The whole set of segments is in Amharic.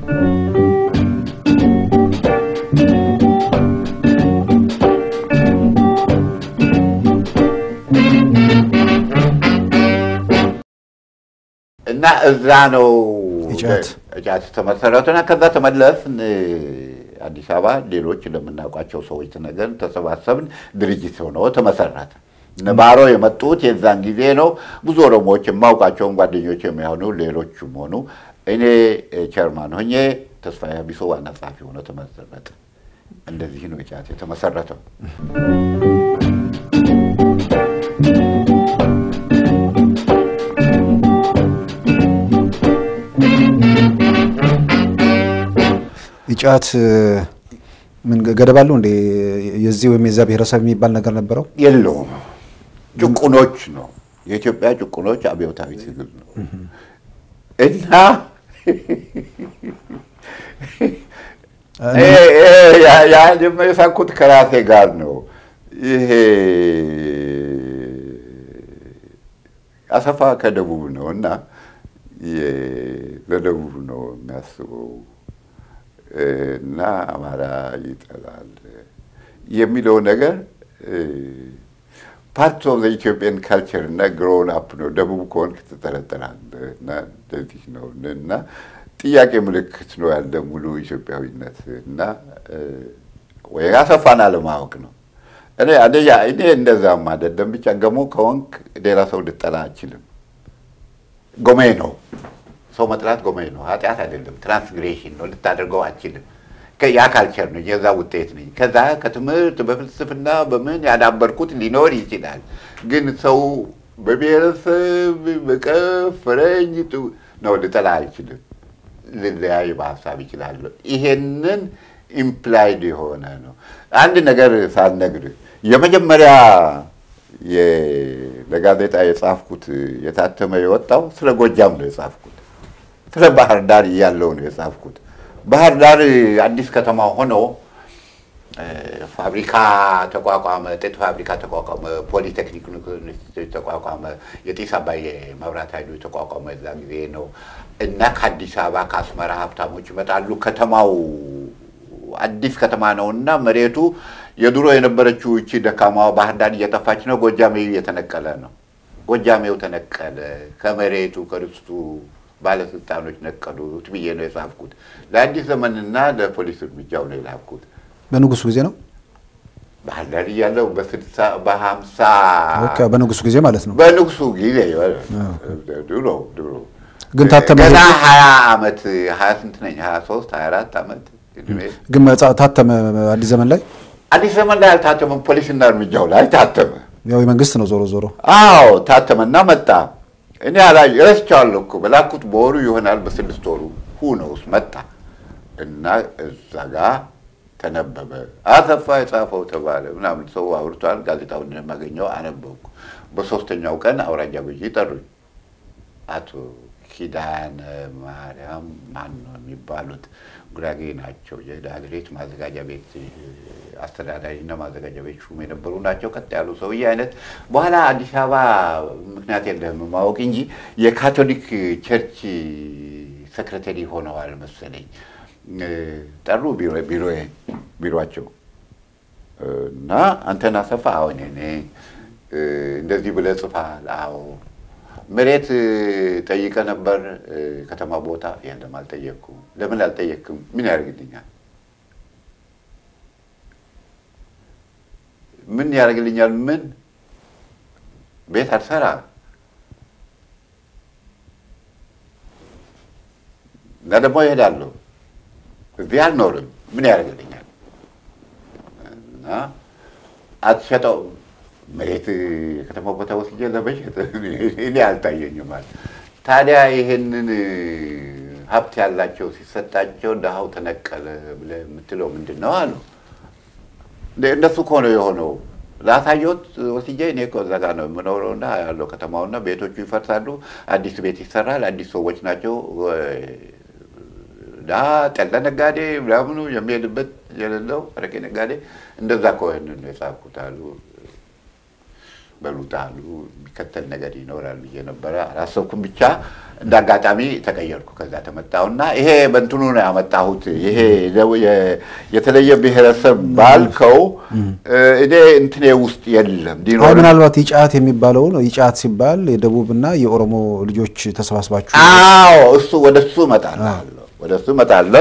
እና እዛ ነው እጫት እጫት ተመሰረቱና ከዛ ተመለስን አዲስ አበባ። ሌሎች ለምናውቋቸው ሰዎች ነገር ተሰባሰብን። ድርጅት ሆኖ ተመሰረተ። ነባሮ የመጡት የዛን ጊዜ ነው። ብዙ ኦሮሞዎች የማውቃቸውን ጓደኞች የሚሆኑ ሌሎችም ሆኑ እኔ ቸርማን ሆኜ ተስፋዬ ሀቢሶ ዋና ጸሐፊ ሆኖ ተመሰረተ። እንደዚህ ነው እጫት የተመሰረተው። እጫት ምን ገደብ አለው እንዴ? የዚህ ወይም የዛ ብሔረሰብ የሚባል ነገር ነበረው? የለውም። ጭቁኖች ነው የኢትዮጵያ ጭቁኖች አብዮታዊ ትግል ነው እና ያን የሳኩት ከራሴ ጋር ነው። ይሄ አሰፋ ከደቡብ ነው እና ለደቡብ ነው የሚያስበው እና አማራ ይጠላል የሚለው ነገር ፓርት ኦፍ ኢትዮጵያን ካልቸር እና ግሮውን አፕ ነው። ደቡብ ከሆንክ ትጠረጠራለህ እና እንደዚህ ነው እና ጥያቄ ምልክት ነው ያለ ሙሉ ኢትዮጵያዊነት እና ወይ አሰፋን አለማወቅ ነው። እኔ አንደኛ እኔ እንደዛም አይደለም ብቻ ገሞ ከሆንክ ሌላ ሰው ልጠላ አችልም። ጎሜ ነው ሰው መጥላት ጎሜ ነው፣ ኃጢአት አይደለም። ትራንስግሬሽን ነው፣ ልታደርገው አችልም። ያ ካልቸር ነው፣ የዛ ውጤት ነኝ። ከዛ ከትምህርት በፍልስፍና በምን ያዳበርኩት ሊኖር ይችላል። ግን ሰው በብሔረሰብ በቀፍ ፈረንጅ ነው ልጠላ አልችልም። ልለያይ በሀሳብ ይችላለሁ። ይሄንን ኢምፕላይድ የሆነ ነው። አንድ ነገር ሳልነግር የመጀመሪያ ለጋዜጣ የጻፍኩት የታተመ የወጣው ስለ ጎጃም ነው የጻፍኩት። ስለ ባህር ዳር እያለው ነው የጻፍኩት። ባህር ዳር አዲስ ከተማ ሆኖ ፋብሪካ ተቋቋመ፣ ጥጥ ፋብሪካ ተቋቋመ፣ ፖሊቴክኒክ ተቋቋመ፣ የጢስ አባይ መብራት ኃይሉ የተቋቋመ እዛ ጊዜ ነው እና ከአዲስ አበባ ከአስመራ ሀብታሞች ይመጣሉ። ከተማው አዲስ ከተማ ነው እና መሬቱ የድሮ የነበረችው እቺ ደካማዋ ባህር ዳር እየጠፋች ነው። ጎጃሜው እየተነቀለ ነው። ጎጃሜው ተነቀለ ከመሬቱ ከርስቱ ባለስልጣኖች ነቀሉት ብዬ ነው የጻፍኩት። ለአዲስ ዘመንና ለፖሊስ እርምጃው ነው የላኩት። በንጉሱ ጊዜ ነው ባህር ዳር እያለሁ በስልሳ በሀምሳ ኦኬ፣ በንጉሱ ጊዜ ማለት ነው። በንጉሱ ጊዜ ድሮ ድሮ ግን ታተመ ገና ሀያ ዓመት ሀያ ስንት ነኝ ሀያ ሶስት ሀያ አራት ዓመት እድሜ ግን መጽ- ታተመ አዲስ ዘመን ላይ አዲስ ዘመን ላይ አልታተመም። ፖሊስና እርምጃው ላይ ታተመ። ያው የመንግስት ነው ዞሮ ዞሮ አዎ ታተመና መጣ። እኔ አላይ ረስቼዋለሁ እኮ በላኩት በወሩ ይሆናል በስድስት ወሩ ሁነውስ መጣ እና እዛ ጋ ተነበበ። አሰፋ የጻፈው ተባለ ምናምን ሰው አውርቷል። ጋዜጣውን እንደማገኘው አነበብኩ። በሶስተኛው ቀን አውራጃ ገዢ ጠሩኝ። አቶ ኪዳነ ማርያም ማን ነው የሚባሉት ጉራጌ ናቸው። የዳግሬት ማዘጋጃ ቤት አስተዳዳሪና ማዘጋጃ ቤት ሹም የነበሩ ናቸው። ቀጥ ያሉ ሰውዬ አይነት በኋላ አዲስ አበባ ምክንያት የለህም ማወቅ እንጂ የካቶሊክ ቸርች ሰክረተሪ ሆነዋል መሰለኝ። ጠሩ ቢሮቸው እና አንተን አሰፋ አሁን እኔ እንደዚህ ብለህ ጽፋል። አዎ መሬት ጠይቀ ነበር ከተማ ቦታ? የለም አልጠየቅኩም። ለምን አልጠየቅኩም? ምን ያደርግልኛል? ምን ያደርግልኛል? ምን ቤት አልሰራ እና ደግሞ ይሄዳለሁ። እዚህ አልኖርም። ምን ያደርግልኛል? እና አትሸጠው መሬት የከተማ ቦታ ወስጄ ለመሸጥ እኔ አልታየኝም አለ። ታዲያ ይሄንን ሀብት ያላቸው ሲሰጣቸው ድሃው ተነቀለ ብለህ የምትለው ምንድን ነው አሉ። እንደሱ እኮ ነው የሆነው። ላሳየሁት ወስጄ እኔ እኮ እዛ ጋር ነው የምኖረው እና ያለው ከተማውና ቤቶቹ ይፈርሳሉ፣ አዲስ ቤት ይሰራል፣ አዲስ ሰዎች ናቸው ዳ ጠላ ነጋዴ ምናምኑ የሚሄድበት የሌለው አረቄ ነጋዴ እንደዛ ከሆነ ነው የጻፍኩት አሉ። በሉት አሉ። የሚከተል ነገር ይኖራል ብዬ ነበረ አላሰብኩም። ብቻ እንደ አጋጣሚ ተቀየርኩ። ከዛ ተመጣሁና ይሄ በእንትኑ ነው ያመጣሁት። ይሄ የተለየ ብሔረሰብ ባልከው እኔ እንትኔ ውስጥ የለም አይ ሊኖር ምናልባት ይጫት የሚባለው ነው። ይጫት ሲባል የደቡብና የኦሮሞ ልጆች ተሰባስባችሁ አዎ እሱ ወደ እሱ እመጣለሁ ወደ እሱ እመጣለሁ።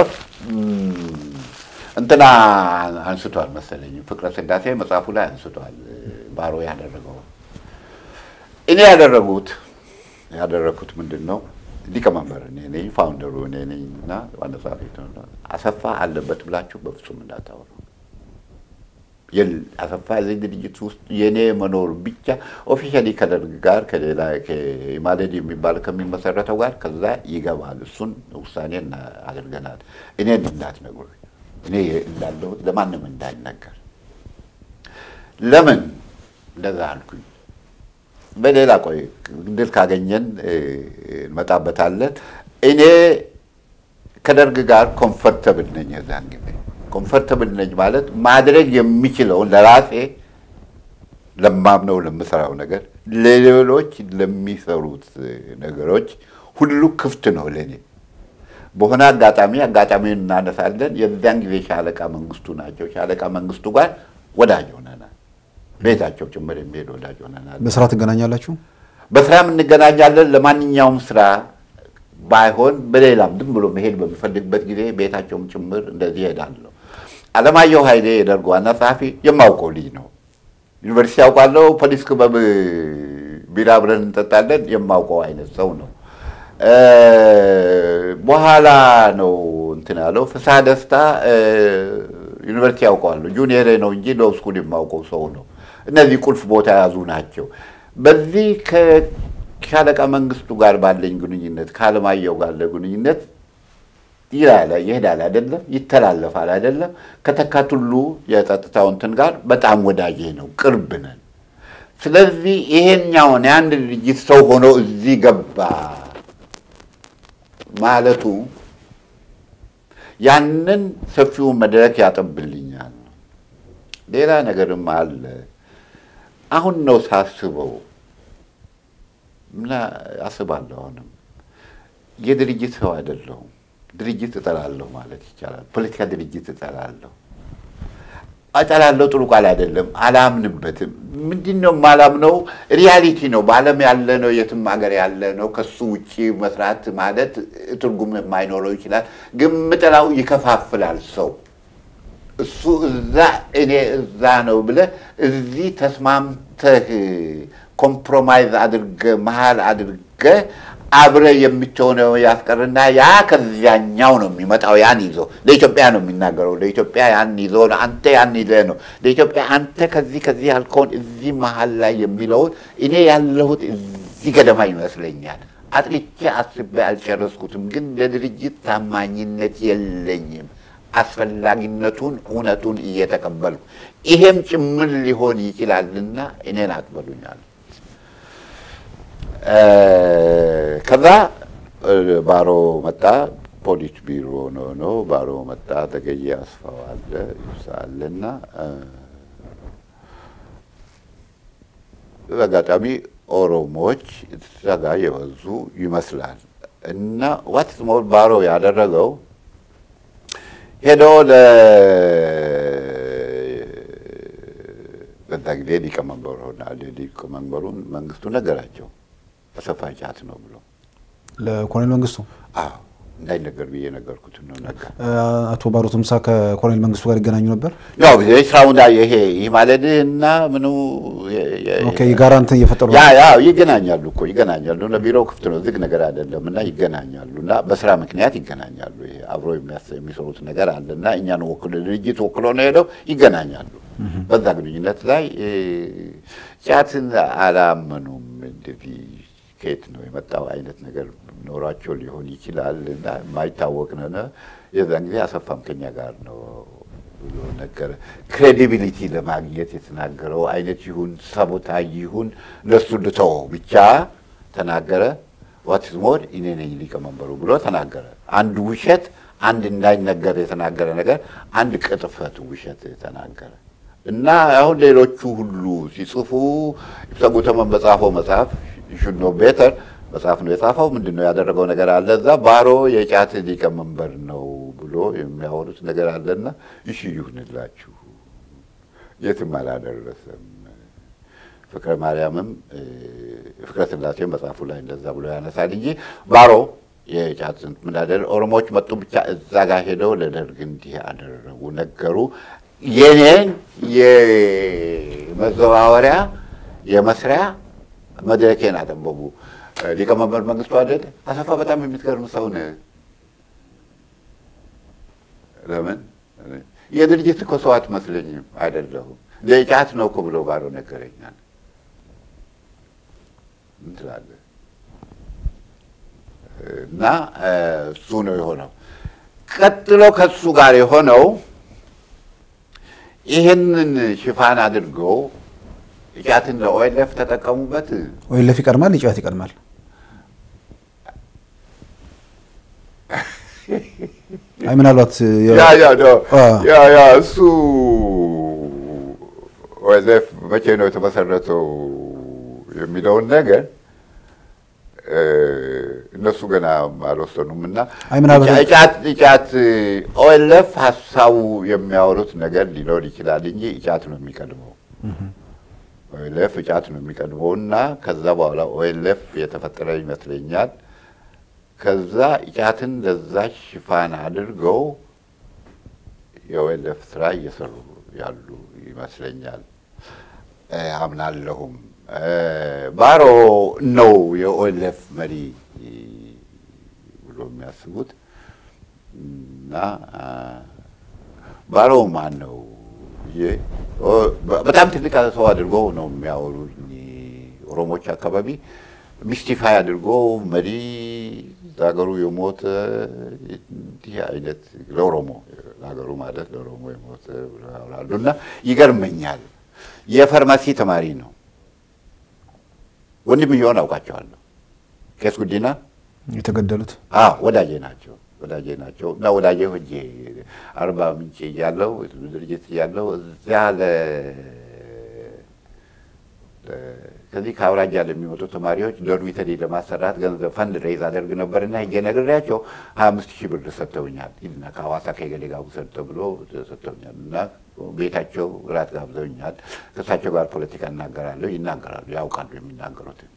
እንትና አንስቷል መሰለኝ ፍቅረ ስላሴ መጽሐፉ ላይ አንስቷል። ባሮ ያደረገው እኔ ያደረጉት ያደረግኩት ምንድን ነው? ሊቀመንበር እኔ ነኝ፣ ፋውንደሩ እኔ ነኝ እና ዋና ጸሐፊ አሰፋ አለበት ብላችሁ በፍጹም እንዳታወሩ። የል- አሰፋ እዚህ ድርጅት ውስጥ የእኔ መኖር ብቻ ኦፊሻሊ ከደርግ ጋር ከሌላ ኢማሌድ የሚባል ከሚመሰረተው ጋር ከዛ ይገባል። እሱን ውሳኔ እና- አድርገናል። እኔን እንዳትነግሩ፣ እኔ እንዳለሁት ለማንም እንዳይነገር። ለምን እንደዛ አልኩኝ? በሌላ ቆይ ድል ካገኘን እ፣ እንመጣበታለን። እኔ ከደርግ ጋር ኮምፈርተብል ነኝ። የዛን ጊዜ ኮምፈርተብል ነኝ ማለት ማድረግ የሚችለውን ለራሴ ለማምነው ለምሰራው ነገር ለሌሎች ለሚሰሩት ነገሮች ሁሉ ክፍት ነው ለእኔ። በሆነ አጋጣሚ አጋጣሚውን እናነሳለን። የዚያን ጊዜ ሻለቃ መንግስቱ ናቸው። ሻለቃ መንግስቱ ጋር ወዳጅ ሆነናል። ቤታቸው ጭምር የሚሄድ ወዳጅ ሆነናል። በስራ ትገናኛላችሁ? በስራም እንገናኛለን። ለማንኛውም ስራ ባይሆን በሌላም ዝም ብሎ መሄድ በሚፈልግበት ጊዜ ቤታቸውም ጭምር እንደዚህ እሄዳለሁ። አለማየሁ ኃይሌ የደርግ ዋና ጸሐፊ የማውቀው ልጅ ነው። ዩኒቨርሲቲ ያውቃለሁ። ፖሊስ ክበብ ቢራ አብረን እንጠጣለን። የማውቀው አይነት ሰው ነው። እ፣ በኋላ ነው እንትን ያለው ፍስሐ ደስታ እ፣ ዩኒቨርሲቲ ያውቀዋለሁ። ጁኒየር ነው እንጂ ሎው ስኩል የማውቀው ሰው ነው። እነዚህ ቁልፍ ቦታ የያዙ ናቸው። በዚህ ከሻለቃ መንግስቱ ጋር ባለኝ ግንኙነት ከአለማየሁ ጋር ግንኙነት ይላል ይሄዳል አይደለም፣ ይተላለፋል አይደለም። ከተካቱሉ የጸጥታው እንትን ጋር በጣም ወዳጄ ነው፣ ቅርብ ነን። ስለዚህ ይሄኛውን የአንድ ድርጅት ሰው ሆኖ እዚህ ገባ ማለቱ ያንን ሰፊውን መድረክ ያጠብልኛል። ሌላ ነገርም አለ። አሁን ነው ሳስበው እና አስባለሁ። አሁንም የድርጅት ሰው አይደለሁም። ድርጅት እጠላለሁ ማለት ይቻላል። ፖለቲካ ድርጅት እጠላለሁ እጠላለሁ ጥሩ ቃል አይደለም። አላምንበትም። ምንድን ነው የማላምነው? ሪያሊቲ ነው። በዓለም ያለ ነው፣ የትም ሀገር ያለ ነው። ከሱ ውጭ መስራት ማለት ትርጉም የማይኖረው ይችላል። ግን ምጠላው ይከፋፍላል ሰው እሱ እዛ እኔ እዛ ነው ብለህ እዚህ ተስማምተህ ኮምፕሮማይዝ አድርገህ መሀል አድርገህ አብረህ የምትሆነው ያስቀርና ያ ከዚያኛው ነው የሚመጣው። ያን ይዞ ለኢትዮጵያ ነው የሚናገረው። ለኢትዮጵያ ያን ይዞ ነው አንተ ያን ይዘህ ነው ለኢትዮጵያ አንተ ከዚህ ከዚህ ያልከውን እዚህ መሀል ላይ የሚለውን እኔ ያለሁት እዚህ ገደማ ይመስለኛል። አጥልቼ አስቤ አልጨረስኩትም፣ ግን ለድርጅት ታማኝነት የለኝም። አስፈላጊነቱን እውነቱን እየተቀበልኩ ይሄም ጭምር ሊሆን ይችላልና እኔን አቅበሉኛል። ከዛ ባሮ መጣ። ፖሊስ ቢሮ ነው ነው ባሮ መጣ። ተገየ አስፋው አለ አለና በአጋጣሚ ኦሮሞዎች እዛ ጋር የበዙ ይመስላል እና ዋት ሞር ባሮ ያደረገው ሄዶ በዛ ጊዜ ሊቀመንበሩ ሆናል። ሊቀመንበሩን መንግስቱ ነገራቸው አሰፋ ጫት ነው ብሎ ለኮሎኔል መንግስቱ አዎ እንዳይነገር ብዬ ነገርኩት ነው ነገር አቶ ባሮ ትምሳ ከኮሎኔል መንግስቱ ጋር ይገናኙ ነበር። ያው ስራውን ይሄ ይህ ማለት እና ምኑ ኦኬ የጋራ እንትን እየፈጠሩ ያ ያ ይገናኛሉ እኮ ይገናኛሉ። እና ቢሮው ክፍት ነው፣ ዝግ ነገር አይደለም። እና ይገናኛሉ እና በስራ ምክንያት ይገናኛሉ። ይሄ አብሮ የሚሰሩት ነገር አለ እና እኛን ወክሎ ድርጅት ወክሎ ነው ሄደው ይገናኛሉ። በዛ ግንኙነት ላይ ጫትን አላመኑም። እንደዚህ ከየት ነው የመጣው አይነት ነገር ኖሯቸው ሊሆን ይችላል እና የማይታወቅ ነነ። የዛን ጊዜ አሰፋም ከኛ ጋር ነው ብሎ ነገረ። ክሬዲቢሊቲ ለማግኘት የተናገረው አይነት ይሁን ሳቦታጅ ይሁን ለሱ ልተወው ብቻ ተናገረ። ዋትስ ሞር እኔ ነኝ ሊቀመንበሩ ብሎ ተናገረ። አንድ ውሸት፣ አንድ እንዳይነገር የተናገረ ነገር፣ አንድ ቅጥፈት ውሸት ተናገረ። እና አሁን ሌሎቹ ሁሉ ሲጽፉ ኢብሳ ጉተማን በጻፈው መጽሐፍ ሹድ ኖ ቤተር መጽሐፍ ነው የጻፈው። ምንድን ነው ያደረገው ነገር አለ እዛ ባሮ የጫት ሊቀመንበር ነው ብሎ የሚያወሩት ነገር አለና እሺ ይሁንላችሁ፣ የትም አላደረሰም። ፍቅረ ማርያምም ፍቅረ ስላሴም መጽሐፉ ላይ እንደዛ ብሎ ያነሳል እንጂ ባሮ የጫት ስንት ምን አደረ ኦሮሞዎች መጡ ብቻ እዛ ጋር ሄደው ለደርግ እንዲህ አደረጉ ነገሩ። የኔን የመዘዋወሪያ የመስሪያ መድረኬን አጠበቡ። ሊቀመንበር መንግስቱ አይደል አሰፋ በጣም የምትገርም ሰው ነህ። ለምን የድርጅት እኮ ሰው አትመስለኝም። አይደለሁም ለጫት ነው እኮ ብሎ ባሮ ነገረኛል። ምን ትላለህ? እና እሱ ነው የሆነው። ቀጥሎ ከሱ ጋር የሆነው ይህንን ሽፋን አድርገው ጫትን ለኦኤልኤፍ ተጠቀሙበት። ኦኤልኤፍ ይቀድማል፣ ጫት ይቀድማል። አይ ምናልባት ያ ያ ያ ያ እሱ ኦኤልኤፍ መቼ ነው የተመሰረተው የሚለውን ነገር እነሱ ገና አልወሰኑም እና አይ ምናልባት ጫት ጫት ኦኤልኤፍ ሀሳቡ የሚያወሩት ነገር ሊኖር ይችላል እንጂ ጫት ነው የሚቀድመው። ኦኤልኤፍ ጫት ነው የሚቀድመው እና ከዛ በኋላ ኦኤልኤፍ የተፈጠረ ይመስለኛል። ከዛ ጫትን ለዛ ሽፋን አድርገው የኦኤልኤፍ ስራ እየሰሩ ያሉ ይመስለኛል አምናለሁም። ባሮ ነው የኦኤልኤፍ መሪ ብሎ የሚያስቡት እና ባሮ ማን ነው? በጣም ትልቅ ሰው አድርጎ ነው የሚያወሩ ኦሮሞች አካባቢ ሚስቲፋይ አድርጎ መሪ ለሀገሩ የሞተ እንዲህ አይነት ለኦሮሞ ለሀገሩ ማለት ለኦሮሞ የሞተ ብለው ያወራሉ እና ይገርመኛል። የፋርማሲ ተማሪ ነው። ወንድምየውን አውቃቸዋለሁ። ቄስ ጉዲና የተገደሉት ወዳጄ ናቸው ወዳጄ ናቸው እና ወዳጄ ሆኜ አርባ ምንጭ እያለሁ ድርጅት እያለሁ እዚያ ከዚህ ከአውራጃ ለሚመጡ ተማሪዎች ዶርሚተሪ ለማሰራት ገንዘብ ፈንድ ሬዝ አደርግ ነበርና ሄጄ ነግሬያቸው ሀያ አምስት ሺህ ብር ሰጥተውኛል። ሂድና ከሐዋሳ ከገሌ ጋር ውሰድ ተብሎ ሰጥተውኛል እና ቤታቸው እራት ጋብዘውኛል። ከእሳቸው ጋር ፖለቲካ እናገራለሁ። ይናገራሉ፣ ያውቃሉ የሚናገሩትን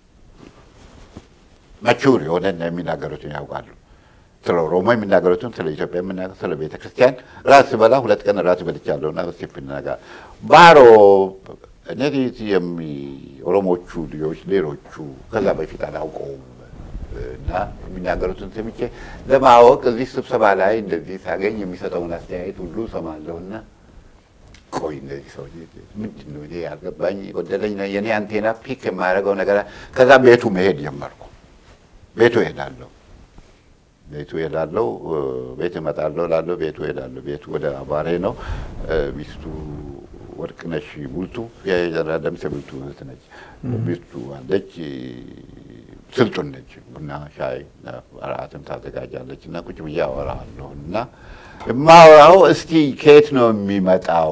መቹር የሆነ የሚናገሩትን ያውቃሉ። ስለ ኦሮሞ የሚናገሩትን ስለ ኢትዮጵያ የምናገር ስለ ቤተ ክርስቲያን ራት ስበላ ሁለት ቀን ራት በልቻለሁ እና በስቴፕ ነገር ባሮ እነዚህ የሚ ኦሮሞቹ ልጆች ሌሎቹ ከዛ በፊት አላውቀውም እና የሚናገሩትን ሰምቼ ለማወቅ እዚህ ስብሰባ ላይ እንደዚህ ሳገኝ የሚሰጠውን አስተያየት ሁሉ ሰማለሁና ቆይ እነዚህ ሰው ምንድን ነው እኔ ያልገባኝ ጎደለኝ የኔ አንቴና ፒክ የማያደርገው ነገር ከዛ ቤቱ መሄድ ጀመርኩ። ቤቱ እሄዳለሁ ቤቱ እሄዳለሁ፣ ቤት እመጣለሁ እላለሁ፣ ቤቱ እሄዳለሁ። ቤቱ ወደ አባሬ ነው። ሚስቱ ወርቅነሽ ቡልቱ የጀነራል ደምሴ ቡልቱ እህት ነች። ሚስቱ አለች፣ ስልጡን ነች። ቡና ሻይ እራትም ታዘጋጃለች እና ቁጭ ብዬ አወራለሁ እና የማወራው እስቲ ከየት ነው የሚመጣው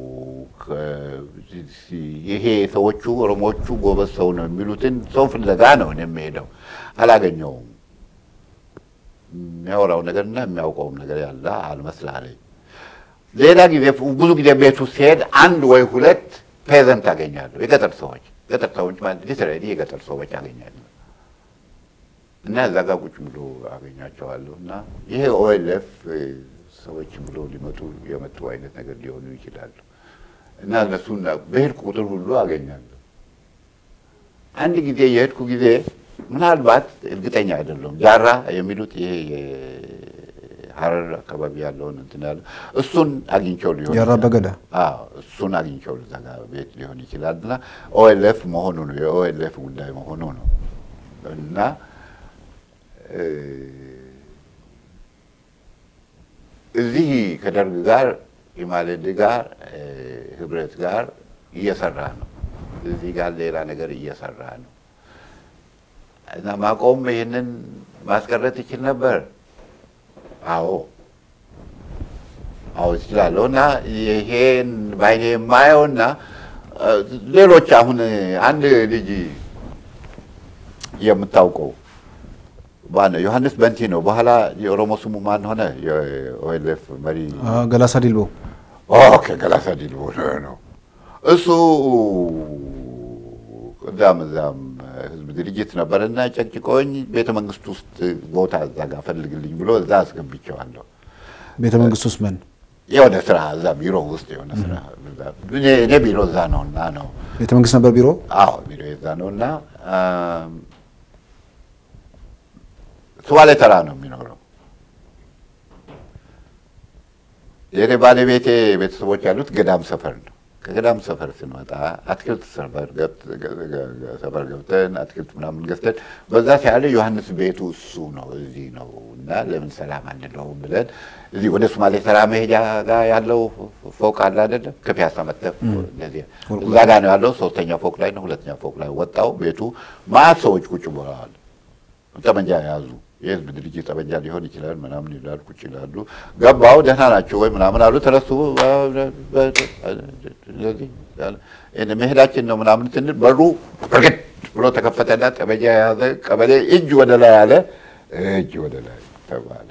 ይሄ ሰዎቹ ኦሮሞቹ ጎበዝ ሰው ነው የሚሉትን ሰው ፍለጋ ነው የሚሄደው። አላገኘውም። የሚያወራው ነገርና የሚያውቀውም ነገር ያለ አልመስላለኝ። ሌላ ጊዜ ብዙ ጊዜ ቤቱ ሲሄድ አንድ ወይ ሁለት ፔዘንት አገኛለሁ። የገጠር ሰዎች ገጠር ሰዎች ማለት ሊትራሊ የገጠር ሰዎች አገኛለሁ እና እዛ ጋር ቁጭ ብሎ አገኛቸዋለሁ እና ይሄ ኦኤልኤፍ ሰዎች ብሎ ሊመጡ የመጡ አይነት ነገር ሊሆኑ ይችላሉ እና እነሱን በሄድኩ ቁጥር ሁሉ አገኛለሁ። አንድ ጊዜ የሄድኩ ጊዜ ምናልባት እርግጠኛ አይደለሁም ጃራ የሚሉት ይሄ ሀረር አካባቢ ያለውን እንትን ያለ እሱን አግኝቸው ሊሆን ጃራ በገዳ እሱን አግኝቸው እዛ ጋር ቤት ሊሆን ይችላል እና ኦኤልኤፍ መሆኑ ነው የኦኤልኤፍ ጉዳይ መሆኑ ነው እና እዚህ ከደርግ ጋር ኢማሌድ ጋር ህብረት ጋር እየሰራ ነው። እዚህ ጋር ሌላ ነገር እየሰራ ነው እና ማቆም ይህንን ማስቀረት ይችል ነበር። አዎ አዎ እችላለሁ። እና ይሄን ባይኔ የማየውና እ፣ ሌሎች አሁን አንድ ልጅ የምታውቀው ማነው? ዮሐንስ በንቲ ነው። በኋላ የኦሮሞ ስሙ ማን ሆነ? የኦኤልኤፍ መሪ አ፣ ገላሳ ዲልቦ ኦኬ፣ ገላሳ ዲልቦ ነው እሱ። እዛም እዛም ህዝብ ድርጅት ነበርና ጨቅጭቆኝ ቤተ መንግስት ውስጥ ቦታ እዛ ጋር ፈልግልኝ ብሎ እዛ አስገብቼዋለሁ። ቤተ መንግስት ውስጥ ምን የሆነ ስራ እዛ ቢሮ ውስጥ የሆነ ስራ እኔ እኔ ቢሮ እዛ ነው እና ነው ቤተ መንግስት ነበር ቢሮ አዎ ቢሮ እዛ ነው እና አም፣ ሱባሌ ተራ ነው የሚኖረው። የኔ ባለቤቴ ቤተሰቦች ያሉት ገዳም ሰፈር ነው። ከገዳም ሰፈር ስንመጣ አትክልት ሰፈር ገብ- ገ- ገ- ገ- ሰፈር ገብተን አትክልት ምናምን ገዝተን በዛ ሲያለ ዮሐንስ ቤቱ እሱ ነው እዚህ ነው እና ለምን ሰላም አንለውም ብለን እዚህ ወደ ሶማሌ ተራ መሄጃ ጋር ያለው ፎቅ አለ አይደለም? ከፒያሳ መጥተህ እንደዚህ እዛ ጋር ነው ያለው። ሶስተኛ ፎቅ ላይ ነው። ሁለተኛ ፎቅ ላይ ወጣው ቤቱ ማት ሰዎች ቁጭ ብለዋል። ጠመንጃ የያዙ የህዝብ ድርጅት ጠመንጃ ሊሆን ይችላል ምናምን ይላል። ቁጭ ይላሉ። ገባው ደህና ናቸው ወይ ምናምን አሉ። ተነሱ እንደዚህ ያለ፣ እኔ መሄዳችን ነው ምናምን ስንል በሩ እርግጥ ብሎ ተከፈተና ጠመንጃ የያዘ ቀበሌ እጅ ወደ ላይ አለ። እጅ ወደ ላይ ተባለ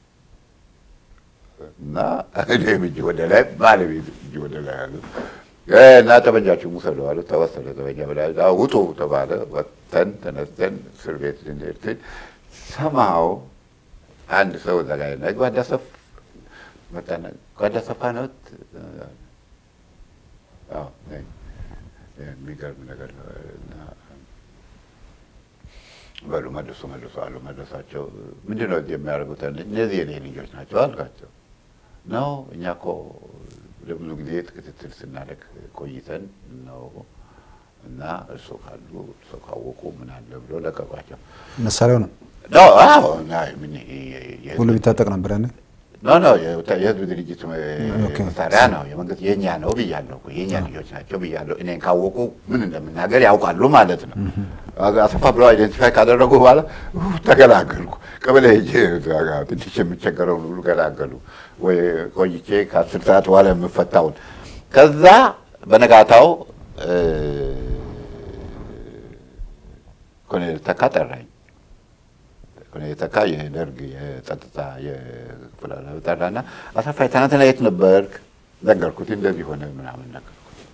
እና እኔም እጅ ወደ ላይ ባለቤት እጅ ወደ ላይ አሉ። እና ጠመንጃችሁን ውሰዱ አሉ። ተወሰደ ጠመንጃ ብላ ውጡ ተባለ። ወጥተን ተነስተን እስር ቤት ልንሄድ ስል ሰማው አንድ ሰው እዛ ጋር ና ጓዳ ሰፍ መጣና ጓዳ ሰፋ ነዎት? አዎ ነኝ። የሚገርም ነገር ነው። እና በሉ መልሱ መልሱ አሉ። መለሷቸው። ምንድን ነው እዚህ የሚያደርጉት? እነዚህ የኔ ልጆች ናቸው አልኳቸው። ነው እኛ እኮ ለብዙ ጊዜ ክትትል ስናደርግ ቆይተን ነው እና እርሶ ካሉ እርሶ ካወቁ ምን አለ ብሎ ለቀቋቸው። መሳሪያው ነው ኖ አዎ እና ምን የ- የ- ሁሉ ቢታጠቅ ነበር ያኔ ኖ ኖ የወታ- የህዝብ ድርጅት ኦኬ። መሳሪያ ነው። የመንግስት የእኛ ነው ብያለሁ እኮ የእኛ ልጆች ናቸው ብያለሁ። እኔን ካወቁ ምን እንደምናገር ያውቃሉ ማለት ነው። አሰፋ ብለው አይደንቲፋይ ካደረጉ በኋላ ኡ፣ ተገላገልኩ። ቀበሌ ሄጄ እዛ ጋር ትንሽ የሚቸገረውን ሁሉ ገላገሉ። ወይ ቆይቼ ከአስር ሰዓት በኋላ የምፈታውን ከዛ በነጋታው እ፣ ኮሎኔል ተካ ጠራኝ። ኮሎኔል ተካ የደርግ የጸጥታ የክፍል ኃላፊ ጠራና አሰፋ ትናንትና የት ነበርክ? ነገርኩት። እንደዚህ ሆነ ምናምን ነገርኩት።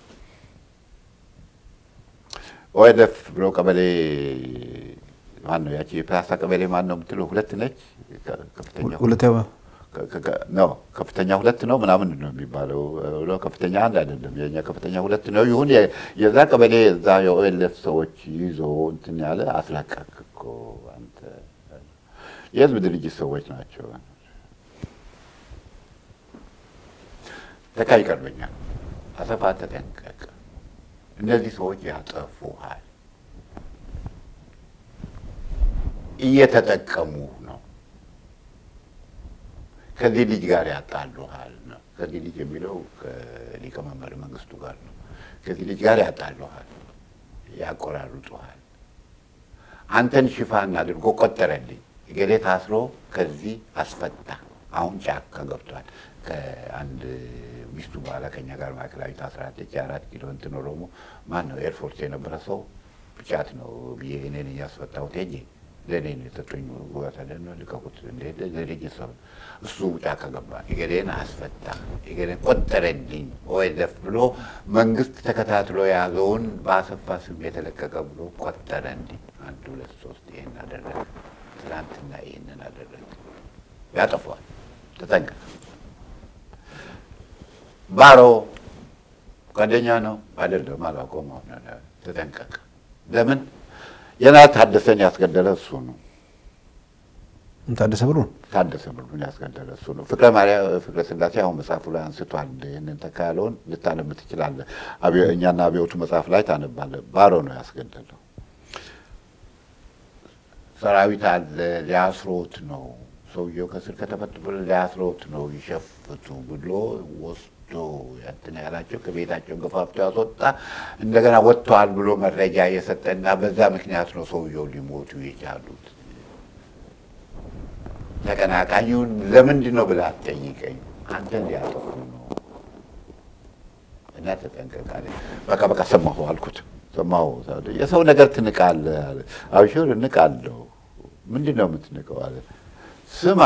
ኦኤልኤፍ ብሎ ቀበሌ ማን ነው ያቺ የፒያሳ ቀበሌ ማን ነው የምትለው? ሁለት ነች። ከ- ከፍተኛ ሁለተኛ ከ- ከ- ነው ከፍተኛ ሁለት ነው ምናምን ነው የሚባለው ብሎ ከፍተኛ አንድ አይደለም። የኛ ከፍተኛ ሁለት ነው። ይሁን የ- የዛ ቀበሌ እዛ የኦኤልኤፍ ሰዎች ይዞ እንትን ያለ አስለቀቅ እኮ አንተ የህዝብ ድርጅት ሰዎች ናቸው። ተካ ይቀርበኛል። አሰፋ ተጠንቀቅ፣ እነዚህ ሰዎች ያጠፉሃል፣ እየተጠቀሙ ነው ከዚህ ልጅ ጋር ያጣሉሃል ነው። ከዚህ ልጅ የሚለው ከሊቀመንበር መንግስቱ ጋር ነው። ከዚህ ልጅ ጋር ያጣሉሃል፣ ያቆራርጡሃል። አንተን ሽፋን አድርጎ ቆጠረልኝ። እገሌ ታስሮ ከዚህ አስፈታ። አሁን ጫካ ገብቷል። ከአንድ ሚስቱ በኋላ ከኛ ጋር ማዕከላዊ ታስራለች። የአራት ኪሎ እንትን ኦሮሞ ማን ነው ኤርፎርስ የነበረ ሰው ብቻት ነው ብዬ እኔን እያስፈታሁት ሄጄ ለእኔ ነው የሰጡኝ። ቦታ ደግሞ ልቀቁት እንደ ለልጅ ሰው እሱ ጫካ ገባ። እገሌን አስፈታ፣ እገሌን ቆጠረልኝ ኦኤልኤፍ ብሎ መንግስት ተከታትሎ የያዘውን በአሰፋ ስም የተለቀቀ ብሎ ቆጠረልኝ። አንድ ሁለት ሶስት ይህን አደረገ። ትናንትና ይህንን አደረገ። ያጠፏል። ተጠንቀቅ። ባሮ ጓደኛ ነው አይደለም፣ አላውቀውም። አሁን ተጠንቀቅ። ለምን የና ታደሰን ያስገደለ እሱ ነው። ታደሰ ብሎ ታደሰ ብሉን ያስገደለ እሱ ነው። ፍቅረ ማርያም ፍቅረ ስላሴ አሁን መጽሐፉ ላይ አንስቷል። ይህንን ተካ ያለውን ልታነብ ትችላለህ። አብዮ- እኛና አብዮቱ መጽሐፍ ላይ ታነባለህ። ባሮ ነው ያስገደለው። ሰራዊት አለ ሊያስሮት ነው ሰውየው ከስር ከተፈቱ ብሎ ሊያስሮት ነው ይሸፍቱ ብሎ ወስዶ እንትን ያላቸው ከቤታቸው ገፋፍቶ ያስወጣ እንደገና ወጥተዋል ብሎ መረጃ የሰጠና በዛ ምክንያት ነው ሰውየው ሊሞቱ የቻሉት። ተቀናቃኙን ለምንድን ነው ብላ አትጠይቀኝ። አንተን ሊያጠፉ ነው እና ተጠንቀቅ አለ። በቃ በቃ ሰማሁ አልኩት። ሰማሁ የሰው ነገር ትንቃለህ አለ። አብሽር እንቃለሁ። ምንድን ነው የምትንቀው አለ። ስማ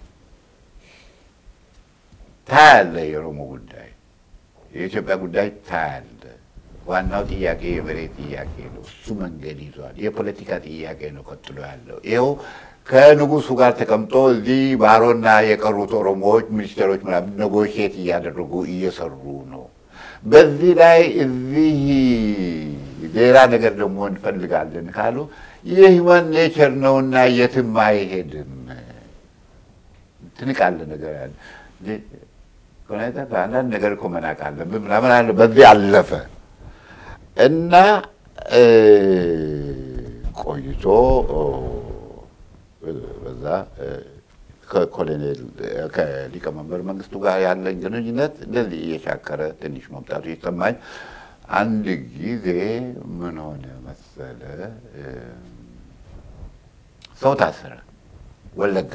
ታያለህ፣ የኦሮሞ ጉዳይ የኢትዮጵያ ጉዳይ ታያለህ። ዋናው ጥያቄ የመሬት ጥያቄ ነው። እሱ መንገድ ይዟል። የፖለቲካ ጥያቄ ነው ቀጥሎ ያለው ይኸው ከንጉሱ ጋር ተቀምጦ እዚህ ባሮና የቀሩት ኦሮሞዎች ሚኒስቴሮች ምናምን ኔጎሽየት እያደረጉ እየሰሩ ነው። በዚህ ላይ እዚህ ሌላ ነገር ደግሞ እንፈልጋለን ካሉ የሂውማን ኔቸር ነውና የትም አይሄድም። ትንቃለህ ነገር ያለ አንዳንድ ነገር እኮ መናቅ አለብን ምናምን አለ። በዚህ አለፈ እና ቆይቶ በዛ ከኮሎኔል ከሊቀመንበር መንግስቱ ጋር ያለኝ ግንኙነት እንደዚህ እየሻከረ ትንሽ መምጣቱ ይሰማኝ። አንድ ጊዜ ምን ሆነ መሰለ፣ ሰው ታሰረ ወለጋ።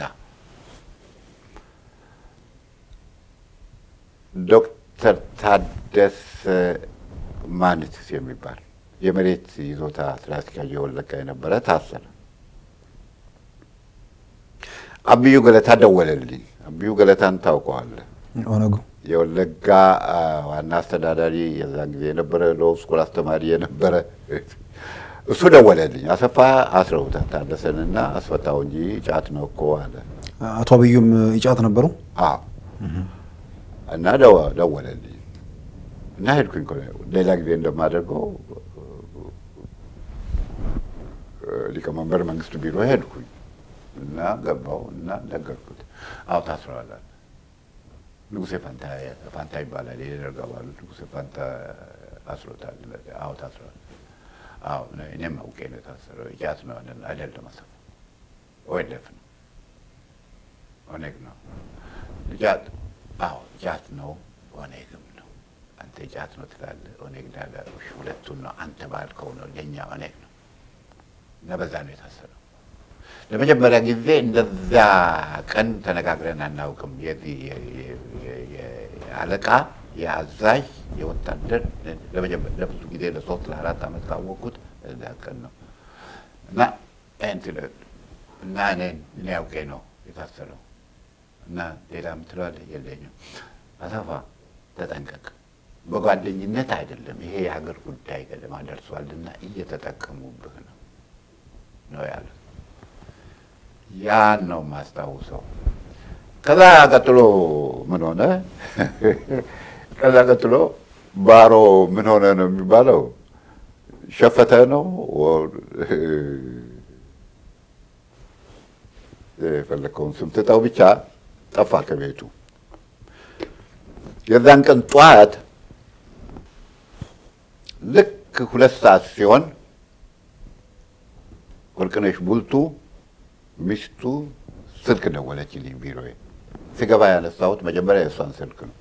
ዶክተር ታደሰ ማንትስ የሚባል የመሬት ይዞታ ስራ አስኪያጅ የወለጋ የነበረ ታሰረ። አብዩ ገለታ ደወለልኝ። አብዩ ገለታን ታውቀዋለህ? ኦነጉ የወለጋ ዋና አስተዳዳሪ የዛን ጊዜ የነበረ ሎው ስኩል አስተማሪ የነበረ እሱ ደወለልኝ። አሰፋ አስረውታል ታደሰንና አስፈታው እንጂ ጫት ነው እኮ አለ። አቶ አብዩም ይጫት ነበሩ። አዎ እና ደወ- ደወለልኝ እና ሄድኩኝ። ሌላ ጊዜ እንደማደርገው ሊቀመንበር መንግስቱ ቢሮ ሄድኩኝ እና ገባው እና ነገርኩት። አዎ ታስረዋል አለ። ንጉሴ ፋንታ ፋንታ ይባላል የደርግ አባሉ ንጉሴ ፋንታ አስሮታል። አዎ ታስረዋል። አዎ እኔም አውቄ ነው የታሰረው። ጫት ነው አለ። አይደለም አሰፋ ኦኤልኤፍ ነው ኦኔግ ነው ጫት አዎ ጫት ነው ኦኔግም ነው። አንተ ጫት ነው ትላለህ፣ ኦኔግ ዳለ ሁለቱን ነው አንተ ባልከው ነው የኛ ኦኔግ ነው እና በዛ ነው የታሰረው። ለመጀመሪያ ጊዜ እንደዛ ቀን ተነጋግረን አናውቅም። የዚህ የአለቃ የአዛዥ የወታደር ለብዙ ጊዜ ለሶስት ለአራት ዓመት ካወቅኩት እዛ ቀን ነው እና እንትን እና እኔ እኔ አውቄ ነው የታሰረው እና ሌላ የምትለዋለህ የለኝም። አሰፋ ተጠንቀቅ፣ በጓደኝነት አይደለም ይሄ የሀገር ጉዳይ ገደማ ደርሷልና እየተጠቀሙብህ ነው ነው ያሉት። ያን ነው የማስታውሰው። ከዛ ቀጥሎ ምን ሆነ? ከዛ ቀጥሎ ባሮ ምን ሆነ ነው የሚባለው? ሸፈተ ነው የፈለከውን ስም ትጠው ብቻ ጠፋ ከቤቱ። የዛን ቀን ጠዋት ልክ ሁለት ሰዓት ሲሆን ወርቅነሽ ቡልቱ ሚስቱ ስልክ ደወለችልኝ ቢሮዬ። ስገባ ያነሳሁት መጀመሪያ የእሷን ስልክ ነው።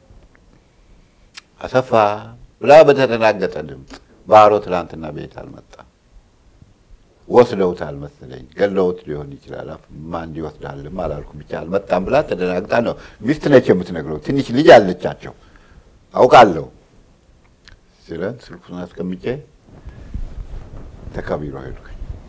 አሰፋ ብላ በተደናገጠ ድምፅ ባሮ ትናንትና ቤት አልመጣም፣ ወስደውታል መሰለኝ፣ ገለውት ሊሆን ይችላል። ማን ይወስዳልም አላልኩም፣ ብቻ አልመጣም ብላ ተደናግጣ ነው። ሚስት ነች የምትነግረው። ትንሽ ልጅ አለቻቸው አውቃለሁ ሲለን ስልኩን አስቀምጬ ተከቢሮ ሄድኩኝ።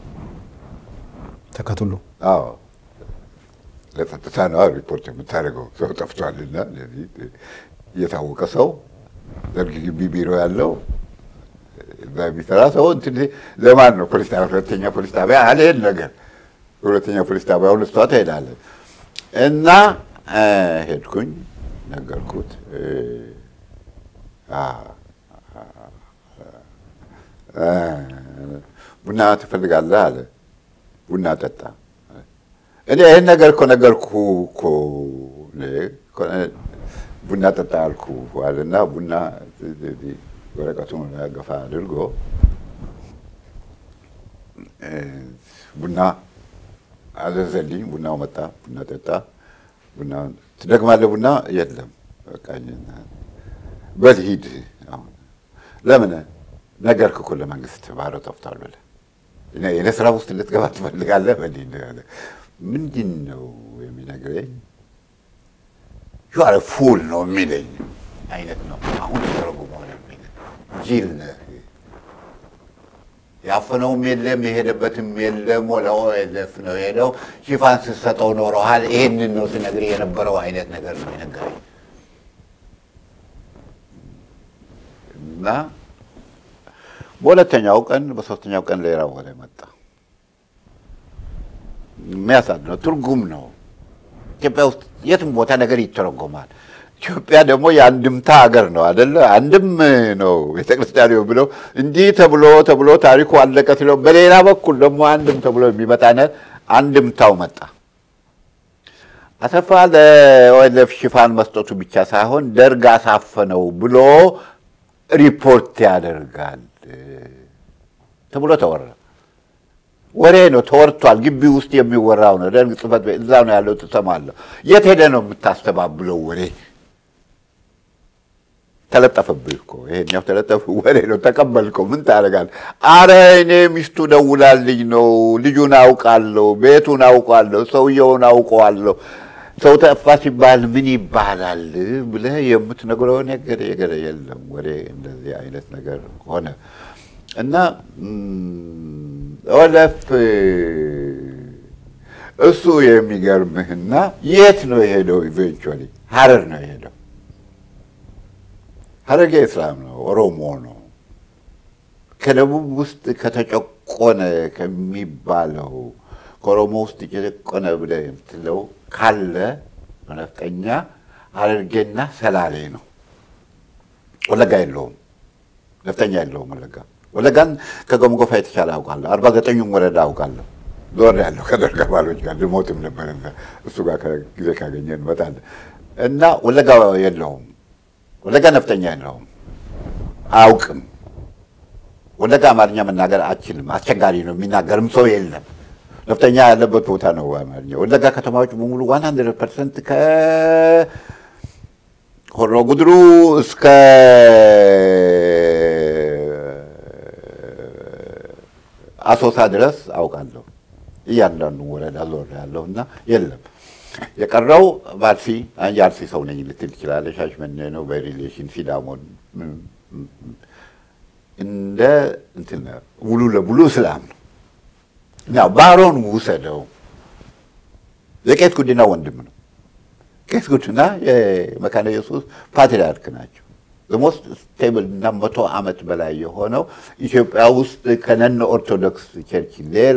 ተከትሎ አዎ ለጸጥታ ነው ሪፖርት የምታደርገው። ሰው ጠፍቷልና ለዚህ የታወቀ ሰው ደርግ ግቢ ቢሮ ያለው እዛ የሚሰራ ሰው እንትን ለማን ነው ፖሊስ ጣቢያ ሁለተኛ ፖሊስ ጣቢያ አልሄድ ነገር ሁለተኛ ፖሊስ ጣቢያ ሁለት ሰዓት ትሄዳለህ እና ሄድኩኝ፣ ነገርኩት። ቡና ትፈልጋለህ አለ። ቡና ጠጣ። እኔ ይህን ነገር እኮ ነገርኩ እኮ ቡና ጠጣ አልኩ አለና ቡና ወረቀቱን ገፋ አድርጎ ቡና አዘዘልኝ። ቡናው መጣ። ቡና ጠጣ። ቡና ትደግማለህ? ቡና የለም። በቃ በል ሂድ። አሁን ለምን ነገርክ እኮ ለመንግስት ባሮ ጠፍቷል ብለህ የእኔ ስራ ውስጥ ልትገባ ትፈልጋለህ? በል ሂድ። ምንድን ነው የሚነግረኝ? ዩአር ፉል ነው የሚለኝ አይነት ነው። አሁን ተረጉመው ነው የሚለኝ ጅል ነህ ያፈነውም የለም የሄደበትም የለም። ወደ ኦኤልኤፍ ነው የሄደው። ሽፋን ስትሰጠው ኖረሃል። ይሄንን ነው ስነግርህ የነበረው አይነት ነገር ነው የነገረኝ እና በሁለተኛው ቀን በሶስተኛው ቀን ሌላ ወሬ መጣ። የሚያሳዝነው ትርጉም ነው። ኢትዮጵያ ውስጥ የትም ቦታ ነገር ይተረጎማል። ኢትዮጵያ ደግሞ የአንድምታ ሀገር ነው አደለ? አንድም ነው ቤተክርስቲያን ብለው እንዲህ ተብሎ ተብሎ ታሪኩ አለቀ ስለው፣ በሌላ በኩል ደግሞ አንድም ተብሎ የሚመጣ ነ አንድምታው መጣ። አሰፋ ለኦኤልኤፍ ሽፋን መስጠቱ ብቻ ሳይሆን ደርግ አሳፈነው ብሎ ሪፖርት ያደርጋል ተብሎ ተወራ። ወሬ ነው ተወርቷል። ግቢ ውስጥ የሚወራው ነው። ደርግ ጽሕፈት ቤት እዛ ነው ያለው፣ ትሰማለሁ። የት ሄደ ነው የምታስተባብለው ወሬ? ተለጠፈብህ እኮ ይሄኛው ተለጠፍ ወሬ ነው። ተቀበልከው፣ ምን ታደርጋለህ? አረ እኔ ሚስቱ ደውላልኝ ነው፣ ልጁን አውቃለሁ፣ ቤቱን አውቃለሁ፣ ሰውየውን አውቀዋለሁ። ሰው ጠፋ ሲባል ምን ይባላል ብለህ የምትነግረው ነገር የገረ የለም። ወሬ እንደዚህ አይነት ነገር ሆነ እና ኦኤልኤፍ እሱ የሚገርምህና የት ነው የሄደው? ኢቬንቹዋሊ ሀረር ነው የሄደው። ሀረርጌ እስላም ነው፣ ኦሮሞ ነው። ከደቡብ ውስጥ ከተጨቆነ ከሚባለው ከኦሮሞ ውስጥ የተጨቆነ ብለህ የምትለው ካለ ነፍጠኛ ሀረርጌና ሰላሌ ነው። ወለጋ የለውም፣ ነፍጠኛ የለውም ወለጋ ወለጋን ከገምጎፋ የተሻለ አውቃለሁ። አርባ ዘጠኙም ወረዳ አውቃለሁ። ዞር ያለው ከደርግ አባሎች ጋር ልሞትም ነበር እሱ ጋር ጊዜ ካገኘ እንመጣለን። እና ወለጋ የለውም፣ ወለጋ ነፍጠኛ የለውም፣ አያውቅም። ወለጋ አማርኛ መናገር አችልም፣ አስቸጋሪ ነው። የሚናገርም ሰው የለም። ነፍጠኛ ያለበት ቦታ ነው አማርኛ። ወለጋ ከተማዎች በሙሉ ዋን ሀንድረድ ፐርሰንት ከሆሮ ጉድሩ እስከ አሶሳ ድረስ አውቃለሁ። እያንዳንዱ ወረዳ ዞር ያለሁ እና የለም የቀረው ባርሲ የአርሲ ሰው ነኝ ልትል ትችላለህ። ሻሽመኔ ነው በሪሌሽን ሲዳሞን እንደ እንትን ሙሉ ለሙሉ እስላም ነው። ያው ባሮን ውሰደው የቄስ ጉዲና ወንድም ነው። ቄስ ጉዲና የመካነ ኢየሱስ ፓትሪያርክ ናቸው። ሞስት ስቴብል እና መቶ ዓመት በላይ የሆነው ኢትዮጵያ ውስጥ ከነን ኦርቶዶክስ ቸርች ሌላ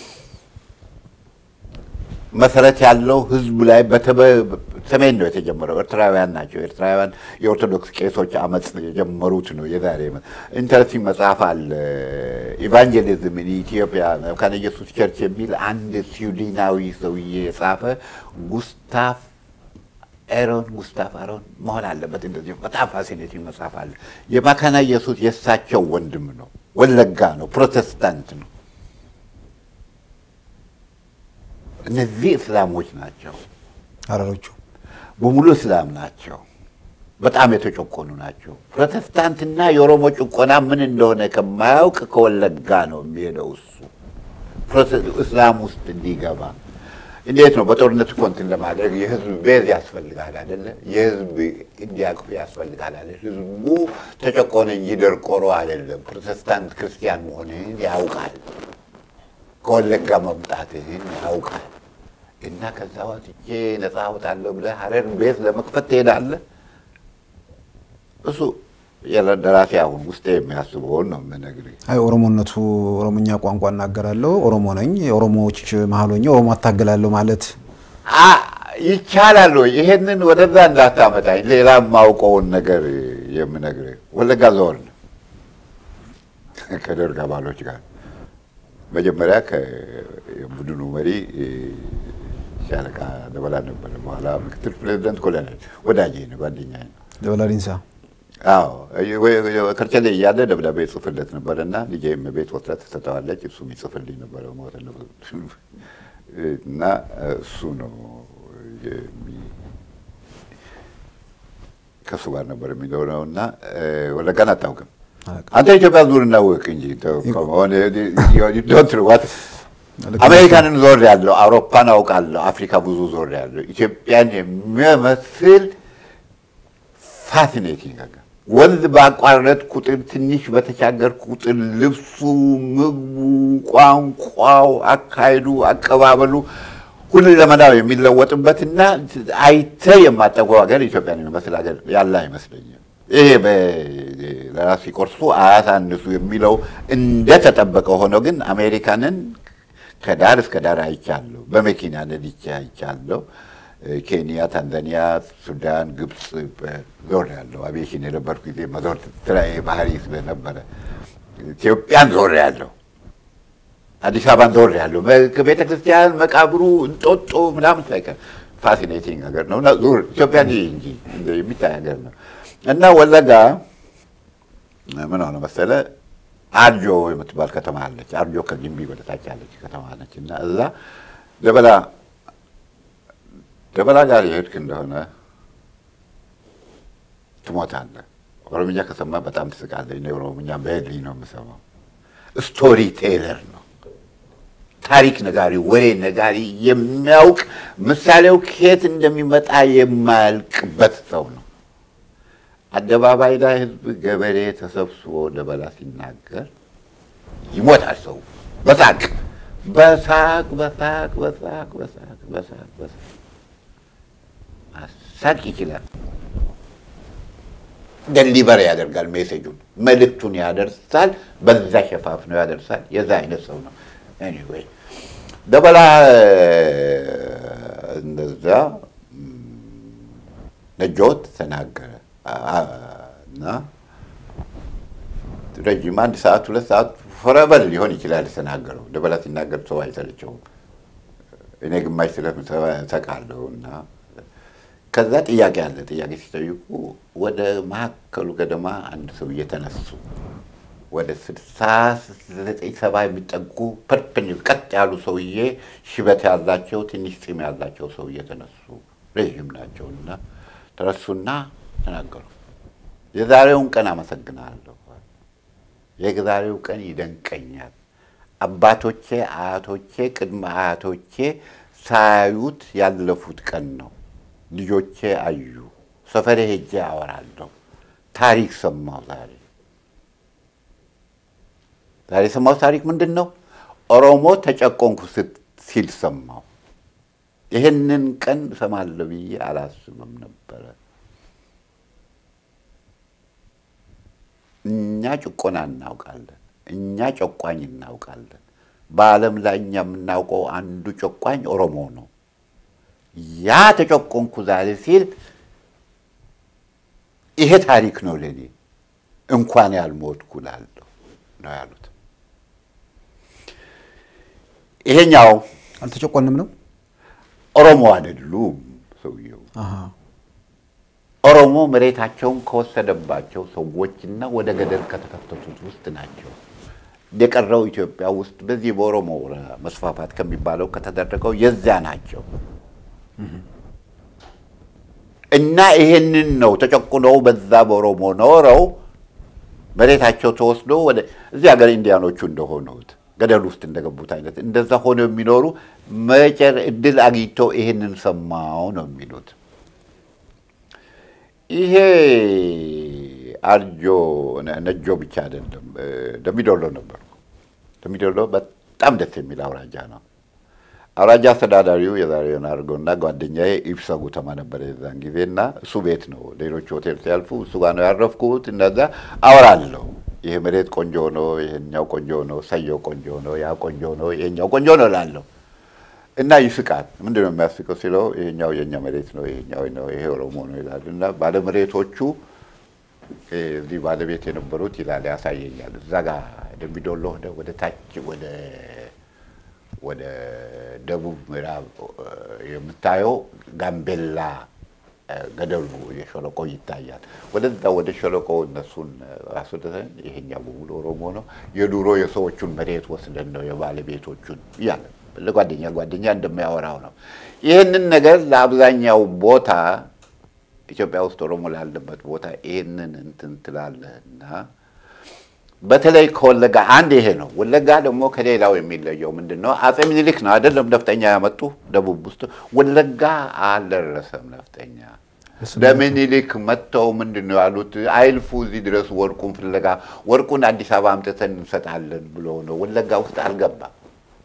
መሰረት ያለው ህዝብ ላይ ሰሜን ነው የተጀመረው። ኤርትራውያን ናቸው። ኤርትራውያን የኦርቶዶክስ ቄሶች አመፅ የጀመሩት ነው። የዛሬ ኢንተረስቲንግ መጽሐፍ አለ ኢቫንጀሊዝም ኢትዮጵያ መካነ ኢየሱስ ቸርች የሚል አንድ ስዊድናዊ ሰውዬ የጻፈ ጉስታፍ ኤሮን ጉስታፍ አሮን መሆን አለበት። እንደዚህ በጣም ፋሲኔቲንግ መጽሐፍ አለ። የመካነ ኢየሱስ የእሳቸው ወንድም ነው። ወለጋ ነው። ፕሮቴስታንት ነው። እነዚህ እስላሞች ናቸው። ሀረሮቹ በሙሉ እስላም ናቸው። በጣም የተጨቆኑ ናቸው። ፕሮቴስታንትና የኦሮሞ ጭቆና ምን እንደሆነ ከማያውቅ ከወለጋ ነው የሚሄደው እሱ እስላም ውስጥ እንዲገባ እንዴት ነው? በጦርነት እኮ እንትን ለማድረግ የህዝብ ቤዝ ያስፈልጋል አይደለ? የህዝብ እንዲያቅፍ ያስፈልጋል አይደለ? ህዝቡ ተጨቆነ እንጂ ደርቆሮ አይደለም። ፕሮቴስታንት ክርስቲያን መሆንህን ያውቃል። ከወለጋ መምጣትህን ያውቃል። እና ከዛ ወጥቼ ነፃ አወጣለሁ ብለህ ሀረር ቤት ለመክፈት ትሄዳለህ። እሱ ደራሲ አሁን ውስጤ የሚያስበውን ነው የምነግርህ። አይ ኦሮሞነቱ ኦሮሞኛ ቋንቋ እናገራለሁ፣ ኦሮሞ ነኝ፣ የኦሮሞዎች መሀል ሆኜ ኦሮሞ አታገላለሁ ማለት ይቻላል ወይ? ይሄንን ወደዛ እንዳታመጣኝ። ሌላ የማውቀውን ነገር የምነግርህ ወለጋ ዞርን ከደርግ አባሎች ጋር መጀመሪያ ከቡድኑ መሪ ሻለቃ ደበላ ነበረ። በኋላ ምክትል ፕሬዚደንት ኮሎኔል ወዳጄ ነው፣ ጓደኛ ነው። ደበላ ዲንሳ አዎ ከርቸሌ እያለ ደብዳቤ ጽፍለት ነበር እና ልጄም ቤት ወስዳ ትሰጠዋለች። እሱም ይጽፍልኝ ነበረ ሞት እና እሱ ነው ከእሱ ጋር ነበር የሚኖረው እና ወለጋን አታውቅም አንተ ኢትዮጵያ ዙር እናወቅ እንጂ ዶንት አሜሪካንን ዞር ያለው አውሮፓን አውቃለሁ፣ አፍሪካ ብዙ ዞር ያለው ኢትዮጵያን የሚመስል ፋሲኔቲንግ ነገር ወንዝ ባቋረጥ ቁጥር ትንሽ በተሻገር ቁጥር ልብሱ፣ ምግቡ፣ ቋንቋው፣ አካሄዱ፣ አቀባበሉ ሁሉ ለመናው የሚለወጥበትና አይተ የማጠቀው ሀገር ኢትዮጵያን የሚመስል ሀገር ያለ አይመስለኝም። ይሄ ለራስ ሲቆርሱ አያሳንሱ የሚለው እንደተጠበቀ ሆኖ ግን አሜሪካንን ከዳር እስከ ዳር አይቻለሁ። በመኪና ነድቼ አይቻለሁ። ኬንያ፣ ታንዛኒያ፣ ሱዳን፣ ግብፅ ዞር ያለው አቪዬሽን የነበርኩ ጊዜ መዞር ስራዬ ባህሪ ስለነበረ ኢትዮጵያን ዞር ያለው አዲስ አበባን ዞር ያለው ከቤተ ክርስቲያን መቃብሩ እንጦጦ ምናምን ሳይቀር ፋሲኔቲንግ ሀገር ነው። ዙር ኢትዮጵያን እንጂ የሚታይ ሀገር ነው እና ወለጋ ምን ሆነ መሰለ አርጆ የምትባል ከተማ አለች። አርጆ ከግንቢ ወደታች ያለች ከተማ ነች እና እዛ ደበላ ደበላ ጋር የሄድክ እንደሆነ ትሞታለህ። ኦሮምኛ ከሰማ በጣም ትስቃለህ። እኔ ኦሮምኛ በሄድልኝ ነው የምሰማው። ስቶሪ ቴለር ነው፣ ታሪክ ነጋሪ፣ ወሬ ነጋሪ፣ የሚያውቅ ምሳሌው ከየት እንደሚመጣ የማያልቅበት ሰው ነው። አደባባይ ላይ ህዝብ፣ ገበሬ ተሰብስቦ ደበላ ሲናገር ይሞታል ሰው በሳቅ በሳቅ በሳቅ በሳቅ በሳቅ በሳቅ በሳቅ ማሳቅ ይችላል። ደሊቨር ያደርጋል፣ ሜሴጁን መልእክቱን ያደርሳል፣ በዛ ሸፋፍነው ያደርሳል። የዛ አይነት ሰው ነው። ኤኒዌይ ደበላ እንደዛ ነጆት ተናገረ እና ረጅም አንድ ሰዓት ሁለት ሰዓት ፈረበል ሊሆን ይችላል የተናገረው። ደበላ ሲናገር ሰው አይሰለቸውም። እኔ ግማሽ ስለምሰቃለሁ እና ከዛ ጥያቄ አለ። ጥያቄ ሲጠይቁ ወደ መካከሉ ገደማ አንድ ሰው እየተነሱ ወደ ስልሳ ዘጠኝ ሰባ የሚጠጉ ፐርፐን ቀጥ ያሉ ሰውዬ ሽበት ያላቸው ትንሽ ፂም ያላቸው ሰው እየተነሱ ረዥም ናቸው እና ተነሱና ተናገሩ። የዛሬውን ቀን አመሰግናለሁ። የዛሬው ቀን ይደንቀኛል። አባቶቼ፣ አያቶቼ፣ ቅድመ አያቶቼ ሳያዩት ያለፉት ቀን ነው። ልጆቼ አዩ። ሰፈሬ ሄጄ አወራለሁ። ታሪክ ሰማሁ። ዛሬ ዛሬ የሰማሁት ታሪክ ምንድን ነው? ኦሮሞ ተጨቆንኩ ሲል ሰማሁ። ይህንን ቀን እሰማለሁ ብዬ አላስብም ነበረ። እኛ ጭቆና እናውቃለን። እኛ ጨቋኝ እናውቃለን። በዓለም ላይ እኛ የምናውቀው አንዱ ጨቋኝ ኦሮሞ ነው። ያ ተጨቆንኩ ዛሬ ሲል ይሄ ታሪክ ነው ለኔ፣ እንኳን ያልሞትኩ እላለሁ ነው ያሉት። ይሄኛው አልተጨቆንም ነው ኦሮሞ አይደሉም ሰውየው። ኦሮሞ መሬታቸውን ከወሰደባቸው ሰዎችና ወደ ገደል ከተከተቱት ውስጥ ናቸው። የቀረው ኢትዮጵያ ውስጥ በዚህ በኦሮሞ መስፋፋት ከሚባለው ከተደረገው የዚያ ናቸው እና ይሄንን ነው ተጨቁነው በዛ በኦሮሞ ኖረው መሬታቸው ተወስዶ ወደ እዚህ ሀገር ኢንዲያኖቹ እንደሆኑት ገደል ውስጥ እንደገቡት አይነት እንደዛ ሆነው የሚኖሩ መጨር እድል አግኝተው ይሄንን ሰማው ነው የሚሉት። ይሄ አርጆ ነጆ ብቻ አይደለም፣ ደሚዶሎ ነበርኩ። ደሚዶሎ በጣም ደስ የሚል አውራጃ ነው። አውራጃ አስተዳዳሪው የዛሬውን አድርገውና ጓደኛዬ ኢብሳ ጉተማ ነበረ የዛን ጊዜ እና እሱ ቤት ነው። ሌሎች ሆቴል ሲያልፉ እሱ ጋር ነው ያረፍኩት። እነዛ አወራለሁ። ይሄ መሬት ቆንጆ ነው፣ ይሄኛው ቆንጆ ነው፣ ሰየው ቆንጆ ነው፣ ያ ቆንጆ ነው፣ ይሄኛው ቆንጆ ነው እላለሁ እና ይስቃል። ምንድን ነው የሚያስቀው ሲለው ይሄኛው የእኛ መሬት ነው፣ ይሄኛው ነው፣ ይሄ ኦሮሞ ነው ይላል። እና ባለመሬቶቹ እዚህ ባለቤት የነበሩት ይላል ያሳየኛል። እዛ ጋር ደምቢዶሎ ወደ ታች ወደ ወደ ደቡብ ምዕራብ የምታየው ጋምቤላ ገደሉ የሸለቆ ይታያል። ወደዛ ወደ ሸለቆ እነሱን አስወደተን ይሄኛው በሙሉ ኦሮሞ ነው፣ የዱሮ የሰዎቹን መሬት ወስደን ነው የባለቤቶቹን እያለ ለጓደኛ ጓደኛ እንደሚያወራው ነው። ይህንን ነገር ለአብዛኛው ቦታ ኢትዮጵያ ውስጥ ኦሮሞ ላለበት ቦታ ይህንን እንትን ትላለህና በተለይ ከወለጋ አንድ ይሄ ነው። ወለጋ ደግሞ ከሌላው የሚለየው ምንድን ነው? አጼ ምኒልክ ነው አይደለም ነፍጠኛ ያመጡ ደቡብ ውስጥ። ወለጋ አልደረሰም ነፍጠኛ። ለምኒልክ መጥተው ምንድን ነው ያሉት? አይልፉ እዚህ ድረስ ወርቁን ፍለጋ ወርቁን አዲስ አበባ አምጥተን እንሰጣለን ብሎ ነው። ወለጋ ውስጥ አልገባም።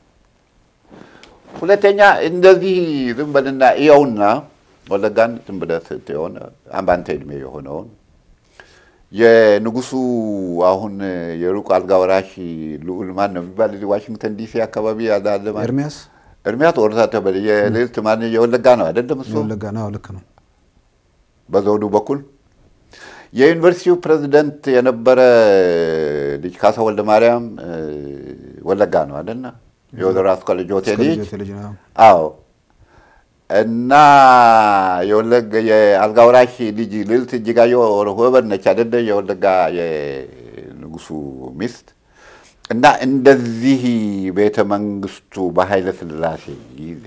ሁለተኛ እንደዚህ ዝም በልና እየውና ወለጋን ዝም ብለህ ስትሆን በአንተ ዕድሜ የሆነውን የንጉሱ አሁን የሩቅ አልጋ ወራሽ ልዑል ማን ነው የሚባል እዚህ ዋሽንግተን ዲሲ አካባቢ ያለ አለ ማለት ኤርሚያስ እርሚያት ወርሳ ተበል የልዕልት ማን የወለጋ ነው አይደለም እሱ የወለጋ ነው። ልክ ነው። በዘውዱ በኩል የዩኒቨርሲቲው ፕሬዚደንት የነበረ ልጅ ካሳ ወልደ ማርያም እ፣ ወለጋ ነው አይደልና የወዘሮ አስኮል ጆቴ እስከ ልጅ ልጆቴ ልጅ ነው። አዎ እና የወለጋ የአልጋ ወራሽ ልጅ ልዕልት እጅጋየሁ ሆበር ነች አይደለ? የወለጋ የንጉሱ ሚስት እና እንደዚህ ቤተ መንግስቱ በኃይለ ሥላሴ ጊዜ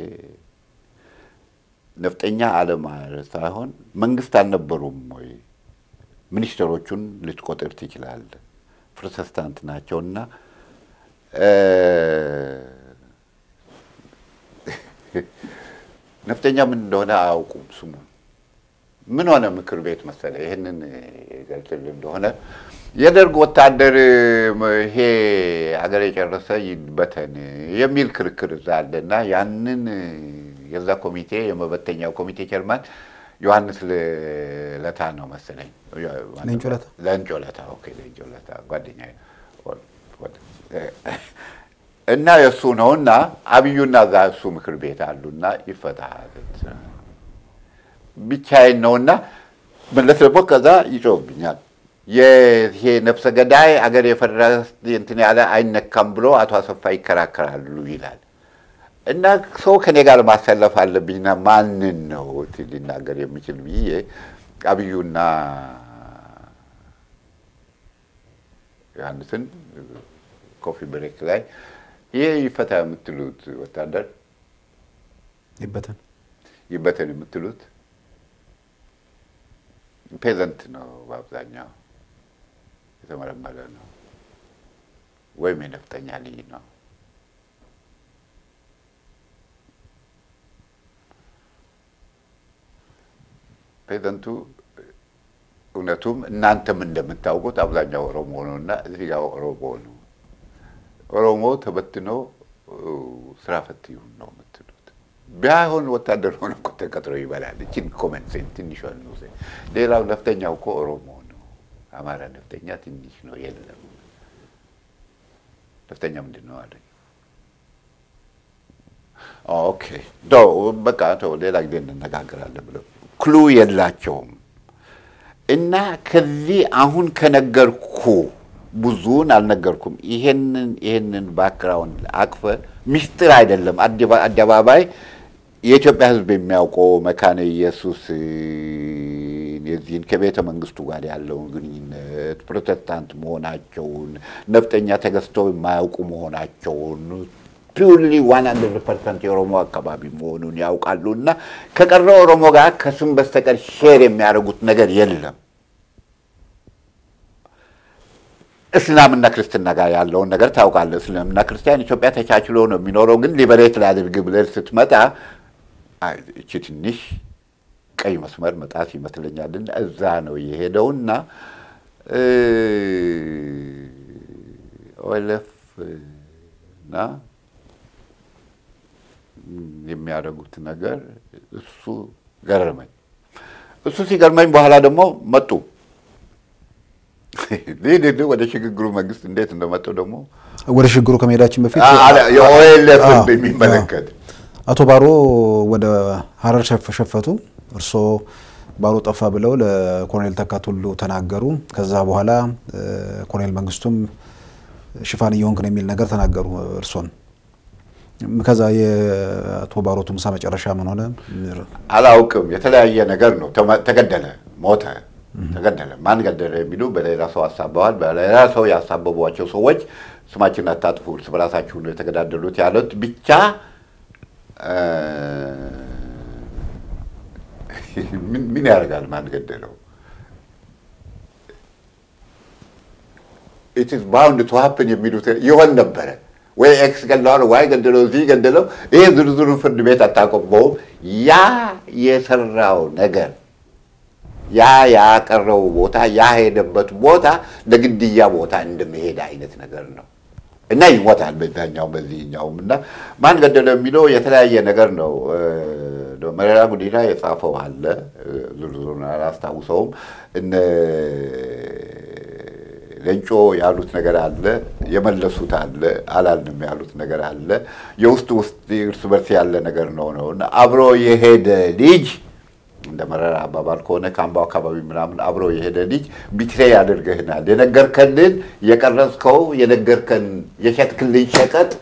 ነፍጠኛ አለማለት ሳይሆን መንግስት አልነበሩም ወይ? ሚኒስትሮቹን ልትቆጥር ትችላለህ። ፕሮቴስታንት ናቸውና እ፣ ነፍጠኛ ምን እንደሆነ አያውቁም። ስሙ ምን ሆነ ምክር ቤት መሰለ ይህንን ይገልጽል እንደሆነ የደርግ ወታደር ይሄ አገር የጨረሰ ይበተን የሚል ክርክር እዛ አለና ያንን የዛ ኮሚቴ የመበተኛው ኮሚቴ ቸርማን ዮሐንስ ለታ ነው መሰለኝ። ሌንጮ ለታ። ሌንጮ ለታ ኦኬ፣ ሌንጮ ለታ ጓደኛዬ እና የእሱ ነው እና አብዩና እዛ እሱ ምክር ቤት አሉና ይፈታል ብቻዬን ነውና መለስ ደግሞ ከዛ ይጮህብኛል። ይሄ ነፍሰ ገዳይ አገር የፈረስ እንትን ያለ አይነካም ብሎ አቶ አሰፋ ይከራከራሉ ይላል እና ሰው ከኔ ጋር ማሰለፍ አለብኝና ማንን ነው ሊናገር የሚችል ብዬ አብዩና ዮሐንስን ኮፊ ብሬክ ላይ ይሄ ይፈታ የምትሉት ወታደር ይበተን ይበተን የምትሉት ፔዘንት ነው፣ በአብዛኛው የተመረመረ ነው፣ ወይም የነፍጠኛ ልጅ ነው። ፔዘንቱ እውነቱም እናንተም እንደምታውቁት አብዛኛው ኦሮሞ ነው እና እዚህ ጋር ኦሮሞ ነው። ኦሮሞ ተበትኖ ስራ ፈት ይሁን ነው የምትሉት። ቢሆን ወታደር ሆነ እኮ ተቀጥሮ ይበላል። እችን ኮመንሴን ትንሿ ነው። ሌላው ነፍጠኛው እኮ ኦሮሞ ነው። አማራ ነፍጠኛ ትንሽ ነው፣ የለም። ነፍጠኛ ምንድን ነው አለኝ። ኦኬ ዶ በቃ ተው፣ ሌላ ጊዜ እንነጋገራለን ብለው ክሉ የላቸውም። እና ከዚህ አሁን ከነገርኩ ብዙውን አልነገርኩም። ይሄንን ይሄንን ባክግራውንድ አቅፈ ሚስጥር አይደለም። አደባባይ የኢትዮጵያ ሕዝብ የሚያውቀው መካነ ኢየሱስ የዚህን ከቤተ መንግስቱ ጋር ያለውን ግንኙነት ፕሮቴስታንት መሆናቸውን ነፍጠኛ ተገዝተው የማያውቁ መሆናቸውን ፒውርሊ ዋን ሀንድረድ ፐርሰንት የኦሮሞ አካባቢ መሆኑን ያውቃሉ እና ከቀረው ኦሮሞ ጋር ከስም በስተቀር ሼር የሚያደርጉት ነገር የለም። እስላምና ክርስትና ጋር ያለውን ነገር ታውቃለህ። እስላምና ክርስቲያን ኢትዮጵያ ተቻችሎ ነው የሚኖረው። ግን ሊበሬት ላድርግ ብለህ ስትመጣ እቺ ትንሽ ቀይ መስመር መጣት ይመስለኛልና እዛ ነው የሄደውና ኦኤልኤፍ እና የሚያደርጉት ነገር እሱ ገረመኝ። እሱ ሲገርመኝ በኋላ ደግሞ መጡ ሊድ ወደ ሽግግሩ መንግስት እንዴት እንደመጡ ደግሞ ወደ ሽግግሩ ከመሄዳችን በፊት የኦኤልኤፍ የሚመለከት አቶ ባሮ ወደ ሀረር ሸፈቱ። እርስዎ ባሮ ጠፋ ብለው ለኮሎኔል ተካት ሁሉ ተናገሩ። ከዛ በኋላ ኮሎኔል መንግስቱም ሽፋን እየሆንክ ነው የሚል ነገር ተናገሩ እርሶን። ከዛ የአቶ ባሮ ቱምሳ መጨረሻ ምን ሆነ አላውቅም። የተለያየ ነገር ነው። ተገደለ፣ ሞተ፣ ተገደለ። ማን ገደለ የሚሉ በሌላ ሰው አሳበዋል። በሌላ ሰው ያሳበቧቸው ሰዎች ስማችን አታጥፉ፣ እርስ በራሳችሁ ነው የተገዳደሉት ያሉት ብቻ ምን ያደርጋል? ማን ገደለው? ኢት ኢዝ ባውንድ ቱ ሀፕን የሚሉት ይሆን ነበረ ወይ ኤክስ ገለዋል፣ ዋይ ገደለው፣ እዚህ ገደለው። ይሄ ዝርዝሩን ፍርድ ቤት አታቆመውም። ያ የሰራው ነገር ያ ያቀረው ቦታ ያ ሄደበት ቦታ ለግድያ ቦታ እንደመሄድ አይነት ነገር ነው እና ይሞታል በዛኛውም በዚህኛውም እና ማን ገደለ የሚለው የተለያየ ነገር ነው። መረራ ጉዲና የጻፈው አለ ዝርዝሩን አላስታውሰውም። እነ ሌንጮ ያሉት ነገር አለ፣ የመለሱት አለ፣ አላልንም ያሉት ነገር አለ። የውስጥ ውስጥ እርስ በርስ ያለ ነገር ነው ነው እና አብሮ የሄደ ልጅ እንደ መረራ አባባል ከሆነ ከአምባው አካባቢ ምናምን አብሮ የሄደ ልጅ ቢትሬ ያደርገህናል። የነገርከንን የቀረጽከው የነገርከን የሸጥክልን ሸቀጥ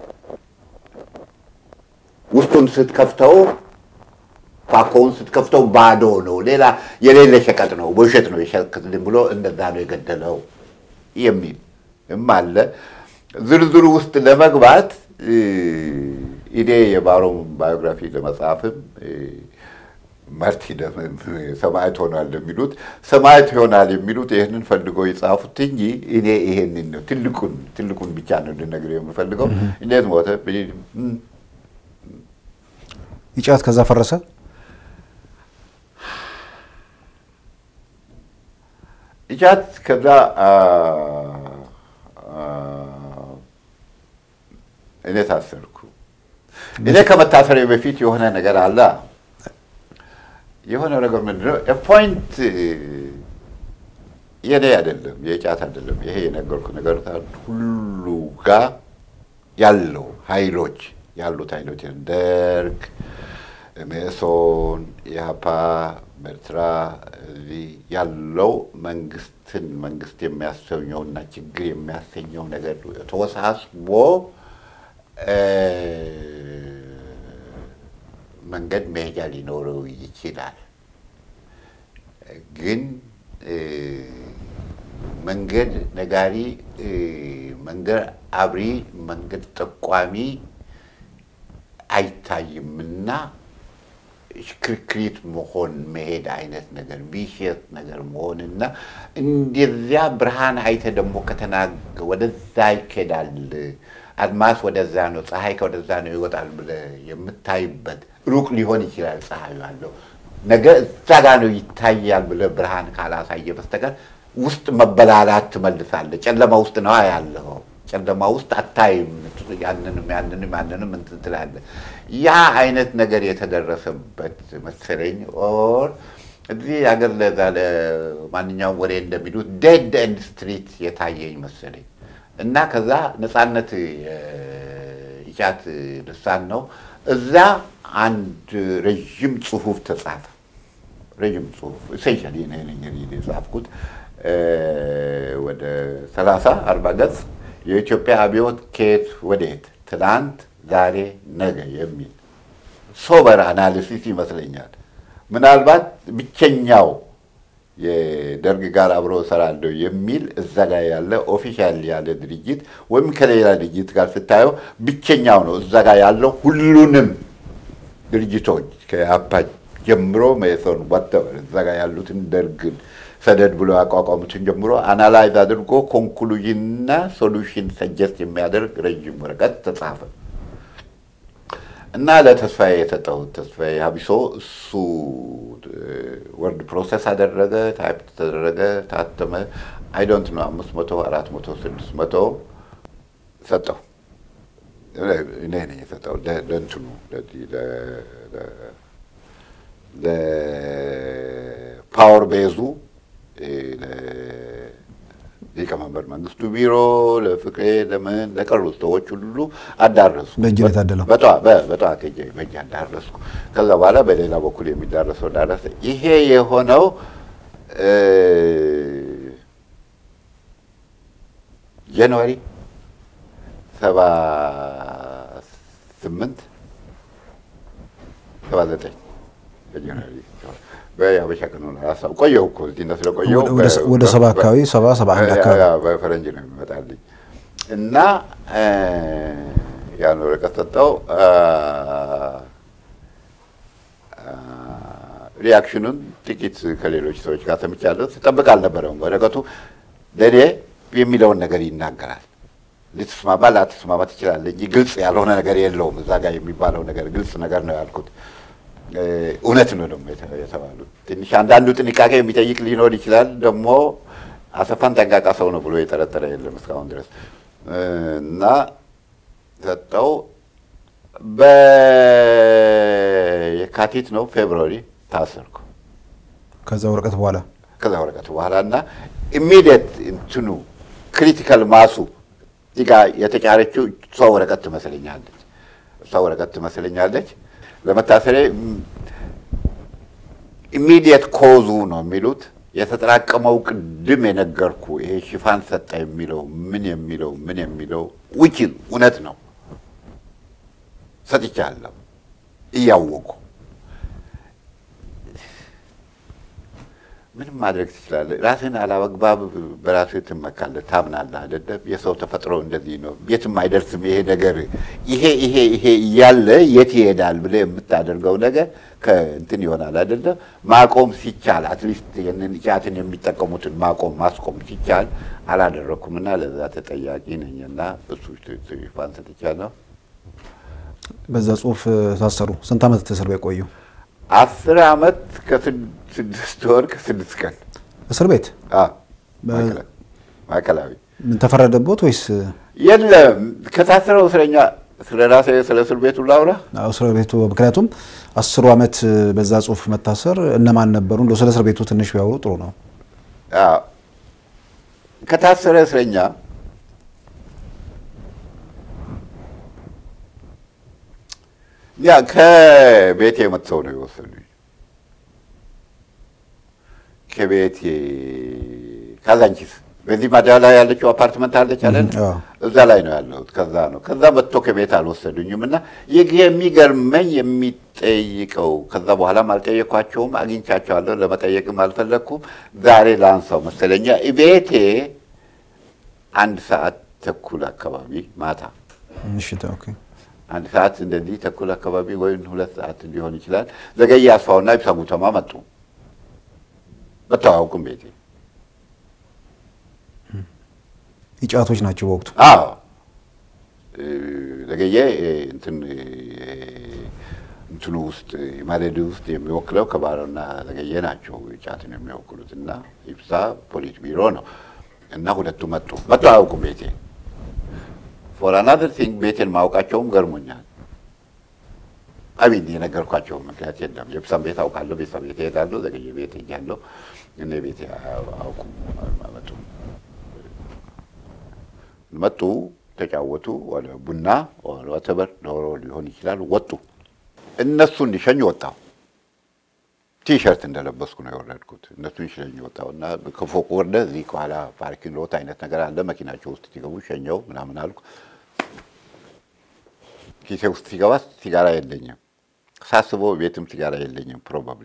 ውስጡን ስትከፍተው ፓኮውን ስትከፍተው ባዶ ነው፣ ሌላ የሌለ ሸቀጥ ነው፣ በውሸት ነው የሸጥክልን ብሎ እንደዛ ነው የገደለው የሚል እም አለ። ዝርዝሩ ውስጥ ለመግባት እኔ የባሮም ባዮግራፊ ለመጻፍም መርቲ ሰማዕት ሆኗል የሚሉት ሰማዕት ይሆናል የሚሉት ይህንን ፈልገው የጻፉት እንጂ እኔ ይሄንን ነው ትልቁን ትልቁን ብቻ ነው እንድነግር የምፈልገው። እንዴት ሞተ? ኢጫት ከዛ ፈረሰ። ኢጫት ከዛ እኔ ታሰርኩ። እኔ ከመታሰሪ በፊት የሆነ ነገር አለ የሆነ ነገር ምንድነው ፖይንት የኔ አይደለም የጫት አይደለም። ይሄ የነገርኩ ነገር ሁሉ ጋር ያለው ኃይሎች ያሉት ኃይሎች ደርግ፣ ሜሶን፣ ኢህአፓ፣ ኤርትራ እዚህ ያለው መንግስትን መንግስት የሚያሰኘውና ችግር የሚያሰኘው ነገር ተወሳስቦ መንገድ መሄጃ ሊኖረው ይችላል። ግን መንገድ ነጋሪ፣ መንገድ አብሪ፣ መንገድ ጠቋሚ አይታይምና ሽክርክሪት መሆን መሄድ አይነት ነገር ቪሽየስ ነገር መሆንና እንደዚያ ብርሃን አይተ ደግሞ ከተናገ ወደዛ ይኬዳል አድማስ ወደዛ ነው፣ ፀሐይ ከወደዛ ነው ይወጣል ብለህ የምታይበት ሩቅ ሊሆን ይችላል ፀሐዩ ያለው ነገ እዛ ጋ ነው ይታያል ብለህ ብርሃን ካላሳየ በስተቀር ውስጥ መበላላት ትመልሳለህ። ጨለማ ውስጥ ነው ያለው። ጨለማ ውስጥ አታይም። ያንንም ያንንም ያንንም እንትን ትላለህ። ያ አይነት ነገር የተደረሰበት መሰለኝ። ኦር እዚህ ሀገር ለዛ ለማንኛውም ወሬ እንደሚሉት ዴድ ኤንድ ስትሪት የታየኝ መሰለኝ እና ከዛ ነፃነት ኢጫት ልሳን ነው እዛ አንድ ረዥም ጽሁፍ ተጻፈ። ረዥም ጽሁፍ ኢሴንሻሊ የጻፍኩት ወደ ሰላሳ አርባ ገጽ የኢትዮጵያ አብዮት ከየት ወዴት፣ ትናንት፣ ዛሬ፣ ነገ የሚል ሶበር አናሊሲስ ይመስለኛል። ምናልባት ብቸኛው የደርግ ጋር አብሮ እሰራለሁ የሚል እዛ ጋር ያለ ኦፊሻል ያለ ድርጅት ወይም ከሌላ ድርጅት ጋር ስታየው ብቸኛው ነው እዛ ጋር ያለው ሁሉንም ድርጅቶች ከአፓ ጀምሮ መኢሶን ወጥተዋል። እዛ ጋር ያሉትን ደርግን ሰደድ ብሎ ያቋቋሙትን ጀምሮ አናላይዝ አድርጎ ኮንክሉዥንና ሶሉሽን ሰጀስት የሚያደርግ ረዥም ወረቀት ተጻፈ እና ለተስፋዬ የሰጠው ተስፋዬ ሀቢሶ እሱ ወርድ ፕሮሰስ አደረገ፣ ታይፕ ተደረገ፣ ታተመ። አይ ዶንት ነው አምስት መቶ አራት መቶ ስድስት መቶ ሰጠው። እኔ ነኝ የሰጠው ለእንትኑ ለፓወር ቤዙ ሊቀመንበር መንግስቱ ቢሮ፣ ለፍቅሬ፣ ለምን ለቀሩት ሰዎች ሁሉ አዳረሱ። በእጅ ነው የታደለው። በጠዋት በእጅ አዳረስኩ። ከዛ በኋላ በሌላ በኩል የሚዳረሰው ዳረሰ። ይሄ የሆነው ጃንዋሪ ሰባ ስምንት ሰባ ዘጠኝ በጃንዋሪ በያበሻ ቀን ሆነ ሀሳብ ቆየሁ እኮ እዚህ ነው ስለቆየሁ ወደ ሰባ አካባቢ ሰባ ሰባ አንድ አካባቢ በፈረንጅ ነው የሚመጣልኝ እና ያን ወረቀት ሰጠው። ሪያክሽኑን ጥቂት ከሌሎች ሰዎች ጋር ሰምቻለሁ። ስጠብቅ አልነበረም። ወረቀቱ ለእኔ የሚለውን ነገር ይናገራል። ልትስማማ ላትስማማ ትችላለህ እንጂ ግልጽ ያልሆነ ነገር የለውም። እዛ ጋር የሚባለው ነገር ግልጽ ነገር ነው ያልኩት። እውነት ነው ደግሞ የተባሉት። ትንሽ አንዳንዱ ጥንቃቄ የሚጠይቅ ሊኖር ይችላል። ደግሞ አሰፋን ጠንቃቃ ሰው ነው ብሎ የጠረጠረ የለም እስካሁን ድረስ እና ሰጠው። በየካቲት ነው ፌብሩዋሪ ታሰርኩ። ከዛ ወረቀት በኋላ ከዛ ወረቀት በኋላ እና ኢሚዲየት እንትኑ ክሪቲካል ማሱ እዚህ ጋ የተጫረችው እሷ ወረቀት ትመስለኛለች እሷ ወረቀት ትመስለኛለች ለመታሰሬ ኢሚዲየት ኮዙ ነው የሚሉት የተጠራቀመው ቅድም የነገርኩ ይሄ ሽፋን ሰጠ የሚለው ምን የሚለው ምን የሚለው ውጭ እውነት ነው ሰጥቻለሁ እያወቁ ምንም ማድረግ ትችላለህ። ራስህን አላግባብ በራስህ ትመካለህ፣ ታምናለህ አይደለም? የሰው ተፈጥሮ እንደዚህ ነው፣ የትም አይደርስም ይሄ ነገር ይሄ ይሄ ይሄ እያለ የት ይሄዳል ብለህ የምታደርገው ነገር ከእንትን ይሆናል አይደለም? ማቆም ሲቻል አትሊስት ይህንን ጫትን የሚጠቀሙትን ማቆም ማስቆም ሲቻል አላደረግኩምና ለዛ ተጠያቂ ነኝና እሱ ሽፋን ሰጥቻለሁ። በዛ ጽሁፍ ታሰሩ። ስንት ዓመት እስር ቤት ቆዩ? አስር ዓመት ከስድስት ወር ከስድስት ቀን እስር ቤት ማዕከላዊ። ምን ተፈረደቦት ወይስ? የለም ከታሰረው እስረኛ ስለ ራሴ ስለ እስር ቤቱ ላውራ። አዎ እስር ቤቱ ምክንያቱም አስሩ ዓመት በዛ ጽሁፍ መታሰር እነማን ነበሩ? እንደው ስለ እስር ቤቱ ትንሽ ቢያወሩ ጥሩ ነው። ከታሰረ እስረኛ ያ ከቤቴ መጥተው ነው የወሰዱኝ። ከቤቴ ካዛንቺስ በዚህ ማዳ ላይ ያለችው አፓርትመንት አለች አለ እዛ ላይ ነው ያለሁት። ከዛ ነው ከዛ መጥቶ ከቤት አልወሰዱኝም። እና የሚገርመኝ የሚጠይቀው ከዛ በኋላም አልጠየኳቸውም፣ አግኝቻቸዋለሁ፣ ለመጠየቅም አልፈለግኩም። ዛሬ ላንሳው መሰለኛ ቤቴ አንድ ሰዓት ተኩል አካባቢ ማታ ምሽት ኦኬ አንድ ሰዓት እንደዚህ ተኩል አካባቢ ወይም ሁለት ሰዓት ሊሆን ይችላል። ዘገየ አስፋውና ይብሳ ጉተማ መጡ። መተው አያውቁም ቤቴ። ይጫቶች ናቸው በወቅቱ። አዎ ዘገየ እንትን እንትኑ ውስጥ ማለድ ውስጥ የሚወክለው ከባሮና ዘገየ ናቸው ጫትን የሚወክሉት እና ይብሳ ፖሊስ ቢሮ ነው እና ሁለቱ መጡ። መተው አያውቁም ቤቴ ፎር አናዘር ቲንግ ቤቴን ማውቃቸውም ገርሞኛል። አሚን የነገርኳቸው ምክንያት የለም። የብሳም ቤት አውቃለሁ፣ ቤተሰብ ቤት እሄዳለሁ፣ ዘገየ ቤት ሄጃለሁ። እኔ ቤቴ አያውቁም፣ አልመጡም። መጡ፣ ተጫወቱ፣ ወደ ቡና ወተበር ዶሮ ሊሆን ይችላል። ወጡ። እነሱ እንዲሸኝ ወጣሁ። ቲሸርት እንደለበስኩ ነው የወረድኩት። እነሱን ሸኝ ወጣሁ እና ከፎቅ ወርደ እዚህ ከኋላ ፓርኪንግ ሎት አይነት ነገር አለ። መኪናቸው ውስጥ ሲገቡ ሸኘው ምናምን አልኩ። ኪሴ ውስጥ ሲገባ ሲጋራ የለኝም። ሳስበው ቤትም ሲጋራ የለኝም ፕሮባብሊ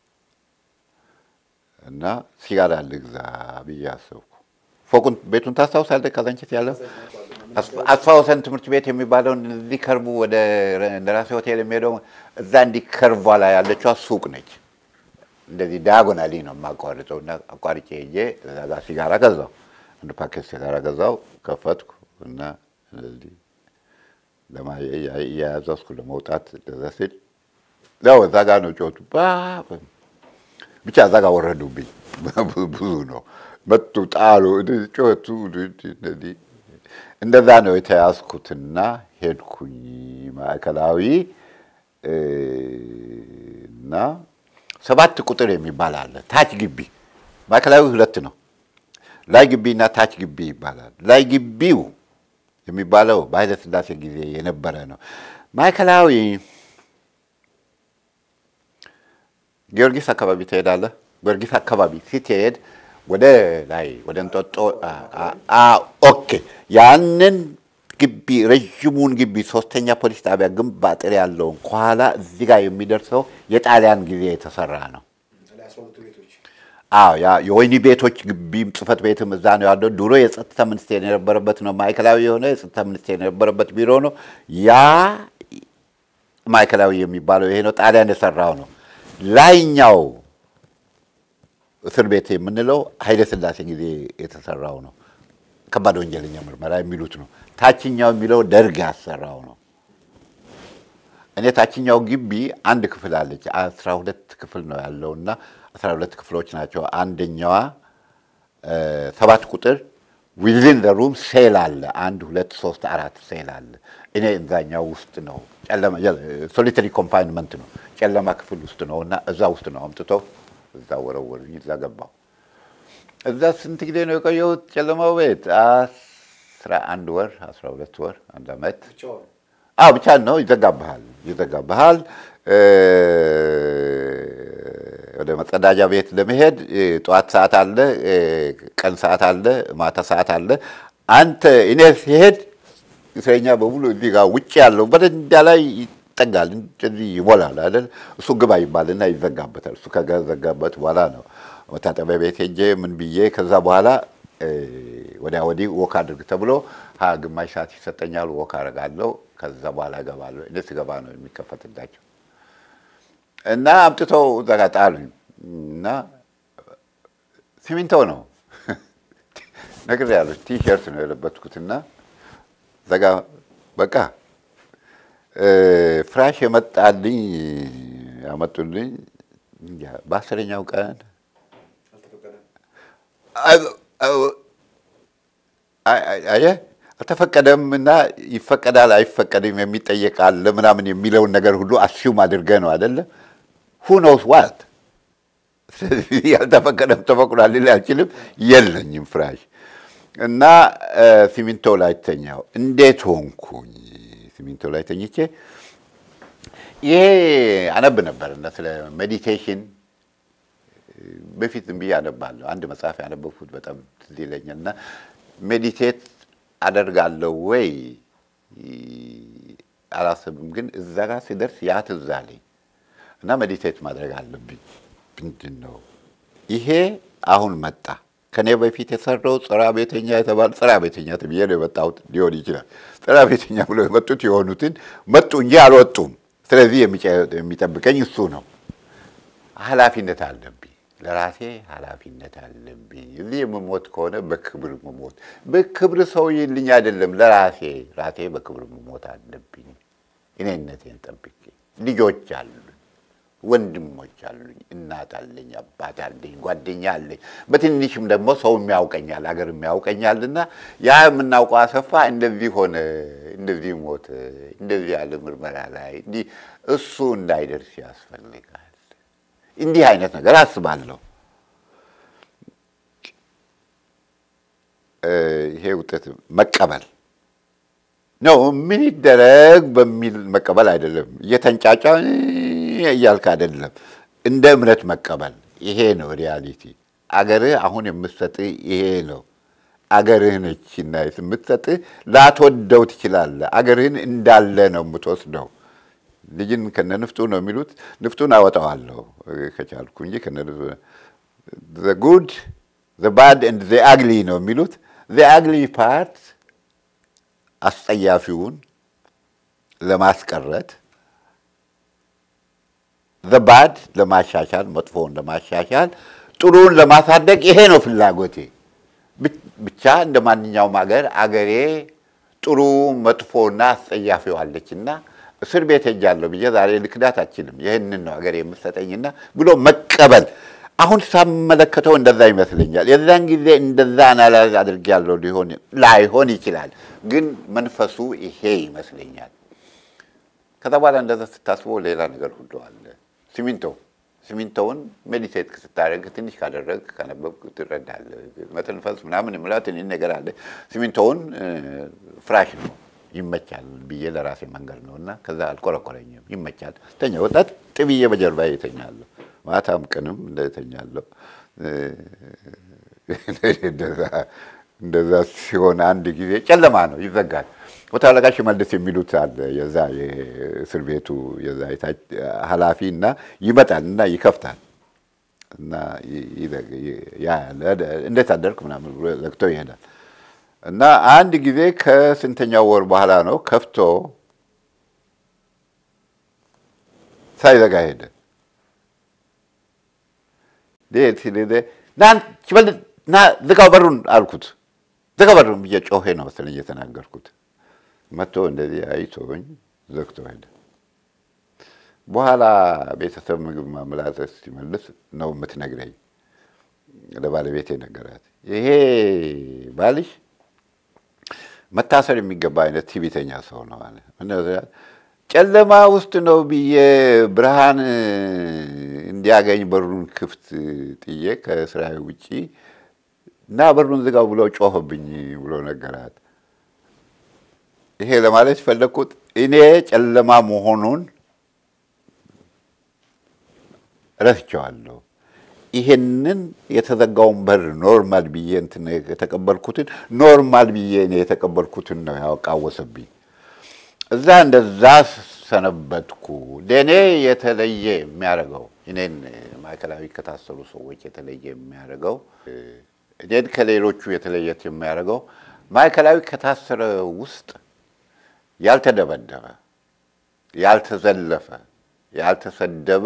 እና ሲጋራ ልግዛ ብዬ አሰብኩ። ፎቁን ቤቱን ታስታውሳለህ? ካዛንቺስ ያለው አስፋ ወሰን ትምህርት ቤት የሚባለውን እዚህ ከርቡ ወደ እንደራሴ ሆቴል የሚሄደው እዛ እንዲህ ከርቧ ላይ ያለችዋ ሱቅ ነች። እንደዚህ ዳያጎናሊ ነው የማቋርጠው እና አቋርጬ ሄጄ እዛ ጋር ሲጋራ ገዛው። አንድ ፓኬት ሲጋራ ገዛው፣ ከፈትኩ እና እንደዚህ እያያዘዝኩ ለመውጣት እንደዛ ስል ያው እዛ ጋር ነው ጮቱ ብቻ እዛ ጋር ወረዱብኝ። ብዙ ነው መጡ፣ ጣሉ፣ ጮቱ። እንደዚህ እንደዛ ነው የተያዝኩትና ሄድኩኝ ማዕከላዊ እና ሰባት ቁጥር የሚባል አለ። ታች ግቢ ማዕከላዊ ሁለት ነው። ላይ ግቢ እና ታች ግቢ ይባላል። ላይ ግቢው የሚባለው በኃይለ ሥላሴ ጊዜ የነበረ ነው። ማዕከላዊ ጊዮርጊስ አካባቢ ትሄዳለህ። ጊዮርጊስ አካባቢ ስትሄድ ወደ ላይ ወደ እንጦጦ ኦኬ፣ ያንን ግቢ ረዥሙን ግቢ ሶስተኛ ፖሊስ ጣቢያ ግንብ አጥር ያለውን ከኋላ እዚህ ጋር የሚደርሰው የጣሊያን ጊዜ የተሰራ ነው። አዎ ያ የወህኒ ቤቶች ግቢም ጽህፈት ቤትም እዛ ነው ያለው። ድሮ የጸጥታ ሚኒስቴር የነበረበት ነው። ማዕከላዊ የሆነ የጸጥታ ሚኒስቴር የነበረበት ቢሮ ነው። ያ ማዕከላዊ የሚባለው ይሄ ነው። ጣሊያን የሰራው ነው። ላይኛው እስር ቤት የምንለው ኃይለ ሥላሴ ጊዜ የተሰራው ነው። ከባድ ወንጀለኛ ምርመራ የሚሉት ነው። ታችኛው የሚለው ደርግ ያሰራው ነው። እኔ ታችኛው ግቢ አንድ ክፍል አለች። አስራ ሁለት ክፍል ነው ያለው እና አስራ ሁለት ክፍሎች ናቸው። አንደኛዋ ሰባት ቁጥር ዊዝን ዘ ሩም ሴል አለ። አንድ ሁለት ሶስት አራት ሴል አለ። እኔ እዛኛው ውስጥ ነው። ሶሊተሪ ኮንፋይንመንት ነው፣ ጨለማ ክፍል ውስጥ ነው እና እዛ ውስጥ ነው አምጥተው እዛ ወረወሩኝ። እዛ ገባሁ። እዛ ስንት ጊዜ ነው የቆየሁት ጨለማው ቤት? አስራ አንድ ወር አስራ ሁለት ወር አንድ አመት አዎ ብቻ ነው። ይዘጋብሃል ይዘጋብሃል። ወደ መጸዳጃ ቤት ለመሄድ ጠዋት ሰዓት አለ፣ ቀን ሰዓት አለ፣ ማታ ሰዓት አለ። አንተ እኔ ሲሄድ እስረኛ በሙሉ እዚህ ጋር ውጭ ያለው በደንዳ ላይ ይጠጋል፣ እንደዚህ ይሞላል አይደል? እሱ ግባ ይባልና ይዘጋበታል። እሱ ከዘጋበት በኋላ ነው መታጠቢያ ቤት ሄጄ ምን ብዬ ከዛ በኋላ ወዲያ ወዲህ ወክ አድርግ ተብሎ ሀ ግማሽ ሰዓት ይሰጠኛል። ወክ አደርጋለሁ። ከዛ በኋላ እገባለሁ። እኔ ስገባ ነው የሚከፈትላቸው እና አምጥተው እዛ ጋ ጣሉኝ እና ሲሚንቶ ነው ነግሬያለሁ። ቲሸርት ነው የለበትኩትና እዛ ጋ በቃ ፍራሽ የመጣልኝ ያመጡልኝ በአስረኛው ቀን አየህ አልተፈቀደም እና ይፈቀዳል አይፈቀድም የሚጠየቅ አለ ምናምን የሚለውን ነገር ሁሉ አስዩም አድርገህ ነው አይደለ? ሁ ኖውስ ዋት ያልተፈቀደም ተፈቅዷል ልል አልችልም። የለኝም ፍራሽ እና ሲሚንቶ ላይ ተኛው። እንዴት ሆንኩኝ? ሲሚንቶ ላይ ተኝቼ ይሄ አነብ ነበር እና ስለ ሜዲቴሽን በፊት ዝም ብዬ አነባለሁ። አንድ መጽሐፍ ያነበብኩት በጣም ትዝ ይለኛል እና ሜዲቴት አደርጋለሁ ወይ አላስብም፣ ግን እዛ ጋር ሲደርስ ያ ትዝ አለኝ እና ሜዲቴት ማድረግ አለብኝ። ምንድን ነው ይሄ? አሁን መጣ። ከኔ በፊት የሰራው ጽራ ቤተኛ የተባለ ጽራ ቤተኛ ተብዬ ነው የመጣሁት ሊሆን ይችላል። ጽራ ቤተኛ ብሎ የመጡት የሆኑትን መጡ እንጂ አልወጡም። ስለዚህ የሚጠብቀኝ እሱ ነው። ኃላፊነት አለብኝ ለራሴ ኃላፊነት አለብኝ። እዚህ የምሞት ከሆነ በክብር መሞት በክብር ሰው ይልኝ አይደለም፣ ለራሴ ራሴ በክብር መሞት አለብኝ። እኔነቴን ጠብቄ ልጆች አሉኝ፣ ወንድሞች አሉኝ፣ እናት አለኝ፣ አባት አለኝ፣ ጓደኛ አለኝ። በትንሽም ደግሞ ሰው የሚያውቀኛል፣ አገር የሚያውቀኛልና ያ የምናውቀው አሰፋ እንደዚህ ሆነ፣ እንደዚህ ሞተ፣ እንደዚህ ያለ ምርመራ ላይ እንዲህ እሱ እንዳይደርስ ያስፈልጋል። እንዲህ አይነት ነገር አስባለሁ። ይሄ ውጤት መቀበል ነው። ምን ይደረግ በሚል መቀበል አይደለም። እየተንጫጫ እያልክ አይደለም። እንደ እምነት መቀበል ይሄ ነው ሪያሊቲ። አገርህ አሁን የምትሰጥህ ይሄ ነው። አገርህ ነችና የምትሰጥህ ላትወደው ትችላለህ። አገርህን እንዳለ ነው የምትወስደው። ልጅን ከነ ንፍጡ ነው የሚሉት። ንፍጡን አወጣዋለሁ ከቻልኩ እንጂ ከነ ጉድ ባድ ኤንድ ዘ አግሊ ነው የሚሉት። ዘ አግሊ ፓርት አስጸያፊውን ለማስቀረት፣ ዘ ባድ ለማሻሻል፣ መጥፎውን ለማሻሻል፣ ጥሩውን ለማሳደግ ይሄ ነው ፍላጎቴ። ብቻ እንደ ማንኛውም አገር አገሬ ጥሩ መጥፎና አስጸያፊው አለችና እስር ቤት ሄጃለሁ ብዬ ዛሬ ልክዳት አችልም። ይህንን ነው ሀገር የምሰጠኝና ብሎ መቀበል። አሁን ሳመለከተው እንደዛ ይመስለኛል። የዛን ጊዜ እንደዛ አናላይዝ አድርጌያለሁ ሊሆን ላይሆን ይችላል፣ ግን መንፈሱ ይሄ ይመስለኛል። ከዛ በኋላ እንደዛ ስታስበው ሌላ ነገር ሁሉ አለ። ሲሚንቶ ሲሚንቶውን ሜዲቴት ስታደርግ ትንሽ ካደረግ ከነበብክ ትረዳለህ። መተንፈስ ምናምን ምላ ትንሽ ነገር አለ። ሲሚንቶውን ፍራሽ ነው ይመቻል ብዬ ለራሴ መንገድ ነው እና ከዛ አልቆረቆረኝም። ይመቻል ተኛ ወጣት ጥብዬ በጀርባ የተኛለሁ። ማታም ቀንም እንደተኛለሁ። እንደዛ ሲሆን አንድ ጊዜ ጨለማ ነው ይዘጋል። መቶ አለቃ ሽመልስ የሚሉት አለ የዛ የእስር ቤቱ የዛ ኃላፊ እና ይመጣል እና ይከፍታል እና እንዴት አደርክ ምናምን ብሎ ዘግቶ ይሄዳል። እና አንድ ጊዜ ከስንተኛው ወር በኋላ ነው ከፍቶ ሳይዘጋ ሄደ። ና ዝጋው በሩን አልኩት። ዝጋ በሩን ብዬ ጮሄ ነው መሰለኝ እየተናገርኩት። መጥቶ እንደዚህ አይቶኝ ዘግቶ ሄደ። በኋላ ቤተሰብ ምግብ ማምላት ሲመልስ ነው የምትነግረኝ። ለባለቤት ነገራት። ይሄ ባልሽ መታሰር የሚገባ አይነት ትዕቢተኛ ሰው ነው አለ። ጨለማ ውስጥ ነው ብዬ ብርሃን እንዲያገኝ በሩን ክፍት ጥዬ ከስራ ውጪ እና በሩን ዝጋው ብሎ ጮህብኝ ብሎ ነገራት። ይሄ ለማለት ፈለግኩት እኔ ጨለማ መሆኑን ረስቸዋለሁ። ይሄንን የተዘጋውን በር ኖርማል ብዬ እንትን የተቀበልኩትን ኖርማል ብዬ እኔ የተቀበልኩትን ነው ያቃወሰብኝ። እዛ እንደዛ ሰነበትኩ። ለእኔ የተለየ የሚያደርገው እኔን ማዕከላዊ ከታሰሩ ሰዎች የተለየ የሚያደርገው እኔን ከሌሎቹ የተለየት የሚያደርገው ማዕከላዊ ከታሰረ ውስጥ ያልተደበደበ፣ ያልተዘለፈ፣ ያልተሰደበ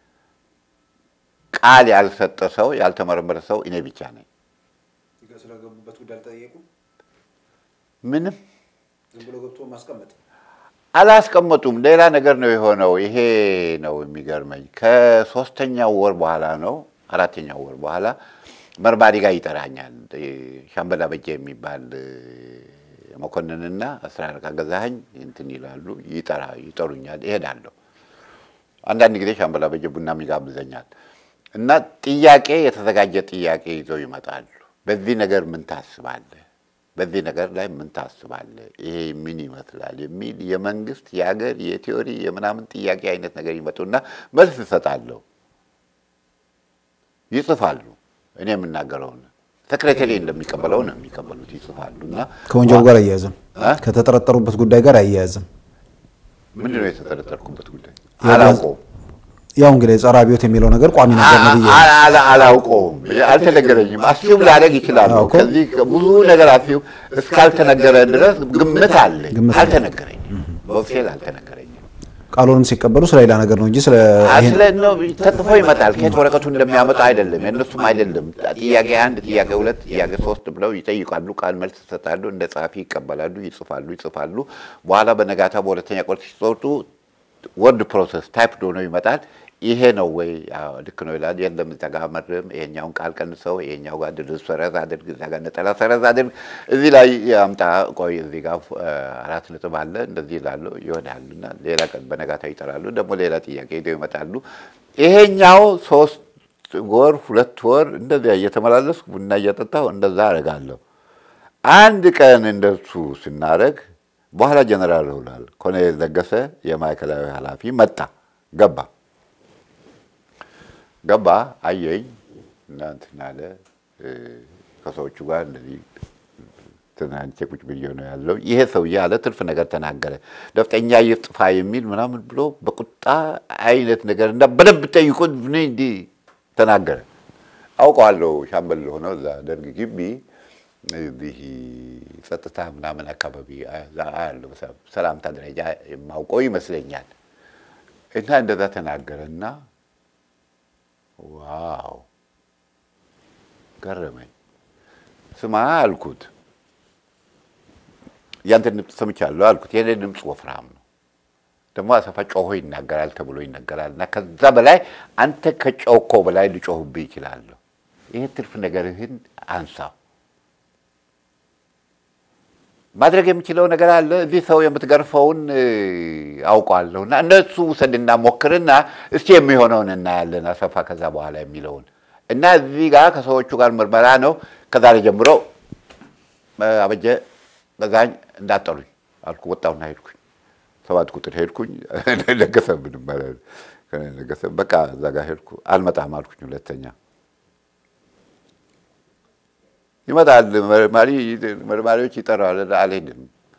ቃል ያልሰጠ ሰው ያልተመረመረ ሰው እኔ ብቻ ነኝ። ስለገቡበት ጉዳይ አልጠየቁም። ምንም ዝም ብሎ ገብቶ ማስቀመጥ አላስቀመጡም። ሌላ ነገር ነው የሆነው። ይሄ ነው የሚገርመኝ። ከሶስተኛው ወር በኋላ ነው አራተኛው ወር በኋላ መርማሪ ጋር ይጠራኛል። ሻምበል አበጀ የሚባል መኮንንና አስራ አለቃ ገዛኸኝ እንትን ይላሉ፣ ይጠራ ይጠሩኛል። እሄዳለሁ። አንዳንድ ጊዜ ሻምበል አበጀ ቡናም ይጋብዘኛል። እና ጥያቄ የተዘጋጀ ጥያቄ ይዘው ይመጣሉ። በዚህ ነገር ምን ታስባለህ? በዚህ ነገር ላይ ምን ታስባለህ? ይሄ ምን ይመስላል? የሚል የመንግስት የሀገር የቲዮሪ የምናምን ጥያቄ አይነት ነገር ይመጡና መልስ እሰጣለሁ። ይጽፋሉ። እኔ የምናገረውን ሰክሬተሪ እንደሚቀበለው ነው የሚቀበሉት። ይጽፋሉ እና ከወንጀሉ ጋር አያያዝም፣ ከተጠረጠሩበት ጉዳይ ጋር አያያዝም። ምንድን ነው የተጠረጠርኩበት ጉዳይ አላውቀውም። ያው እንግዲህ ጸረ አብዮት የሚለው ነገር ቋሚ ነገር ነው ብዬ አ- አ- አላውቀውም፣ አልተነገረኝም። አስዩም ላደርግ ይችላለሁ። አዎ እኮ። ከዚህ ብዙ ነገር አስዩም እስካልተነገረ ድረስ ግምት አለኝ። ግምት አለ። አልተነገረኝም፣ በኦፊሴል አልተነገረኝም። ቃሉንም ሲቀበሉ ስለ ሌላ ነገር ነው እንጂ ስለ ይሄን ስለ ነው ተጽፎ ይመጣል። ከየት ወረቀቱ እንደሚያመጣ አይደለም፣ የእነሱም አይደለም። ጥያቄ አንድ፣ ጥያቄ ሁለት፣ ጥያቄ ሶስት ብለው ይጠይቃሉ። ቃል መልስ ይሰጣሉ። እንደ ጸሐፊ ይቀበላሉ፣ ይጽፋሉ፣ ይጽፋሉ። በኋላ በነጋታ በሁለተኛ ቆርስ ሲሰጡ ወርድ ፕሮሰስ ታይፕ ሆኖ ይመጣል። ይሄ ነው ወይ አዎ፣ ልክ ነው ይላል። የለም እዛ ጋር መርም፣ ይሄኛውን ቃል ቀንሰው፣ ይሄኛው ጋር ድርዝ ሰረዝ አድርግ፣ እዛ ጋር ነጠላ ሰረዝ አድርግ፣ እዚህ ላይ አምጣ፣ ቆይ እዚህ ጋር እ፣ አራት ነጥብ አለ፣ እንደዚህ ይላሉ፣ ይሆናሉ። እና ሌላ ቀን በነጋታው ይጠራሉ፣ ደግሞ ሌላ ጥያቄ ሄደው ይመጣሉ። ይሄኛው ሶስት ወር ሁለት ወር እንደዚያ እየተመላለስኩ ቡና እየጠጣሁ እንደዛ አደርጋለሁ። አንድ ቀን እንደሱ ስናደርግ በኋላ ጀነራል ሆናል ኮሎኔል ለገሰ የማዕከላዊ ኃላፊ መጣ ገባ ገባ አየኝ እና እንትን አለ እ፣ ከሰዎቹ ጋር እንደዚህ ትናንቼ ቁጭ ብዬ ነው ያለው። ይሄ ሰውዬ አለ ትርፍ ነገር ተናገረ። ነፍጠኛ ይጥፋ የሚል ምናምን ብሎ በቁጣ አይነት ነገር እና በደንብ ጠይቁት እኔ እንዲህ ተናገረ። አውቀዋለሁ ሻምበል ሆነው እዛ ደርግ ግቢ እዚህ ጸጥታ ምናምን አካባቢ ያለው ሰላምታ ደረጃ የማውቀው ይመስለኛል። እና እንደዛ ተናገረና ዋው ገረመኝ። ስማ አልኩት፣ ያንተን ድምፅ ሰምቻለሁ አልኩት። የኔ ድምፅ ወፍራም ነው ደግሞ አሰፋ ጮሆ ይናገራል ተብሎ ይነገራል እና ከዛ በላይ አንተ ከጮኮ በላይ ልጮህብህ ይችላለሁ። ይህ ትርፍ ነገርህን አንሳው። ማድረግ የምችለው ነገር አለ። እዚህ ሰው የምትገርፈውን እ፣ አውቀዋለሁ እና እነሱ ውሰድና ሞክርና እስቲ የሚሆነውን እናያለን አሰፋ ከዛ በኋላ የሚለውን እና እዚህ ጋር ከሰዎቹ ጋር ምርመራ ነው። ከዛሬ ጀምሮ እ፣ አበጀ ገዛኝ እንዳጠሉኝ አልኩ። ወጣሁና ሄድኩኝ። ሰባት ቁጥር ሄድኩኝ። ለገሰ ምንም ማለት ለገሰ በቃ እዛ ጋር ሄድኩ። አልመጣም አልኩኝ ሁለተኛ ይመጣል መርማሪ መርማሪዎች ይጠራዋል። አልሄድም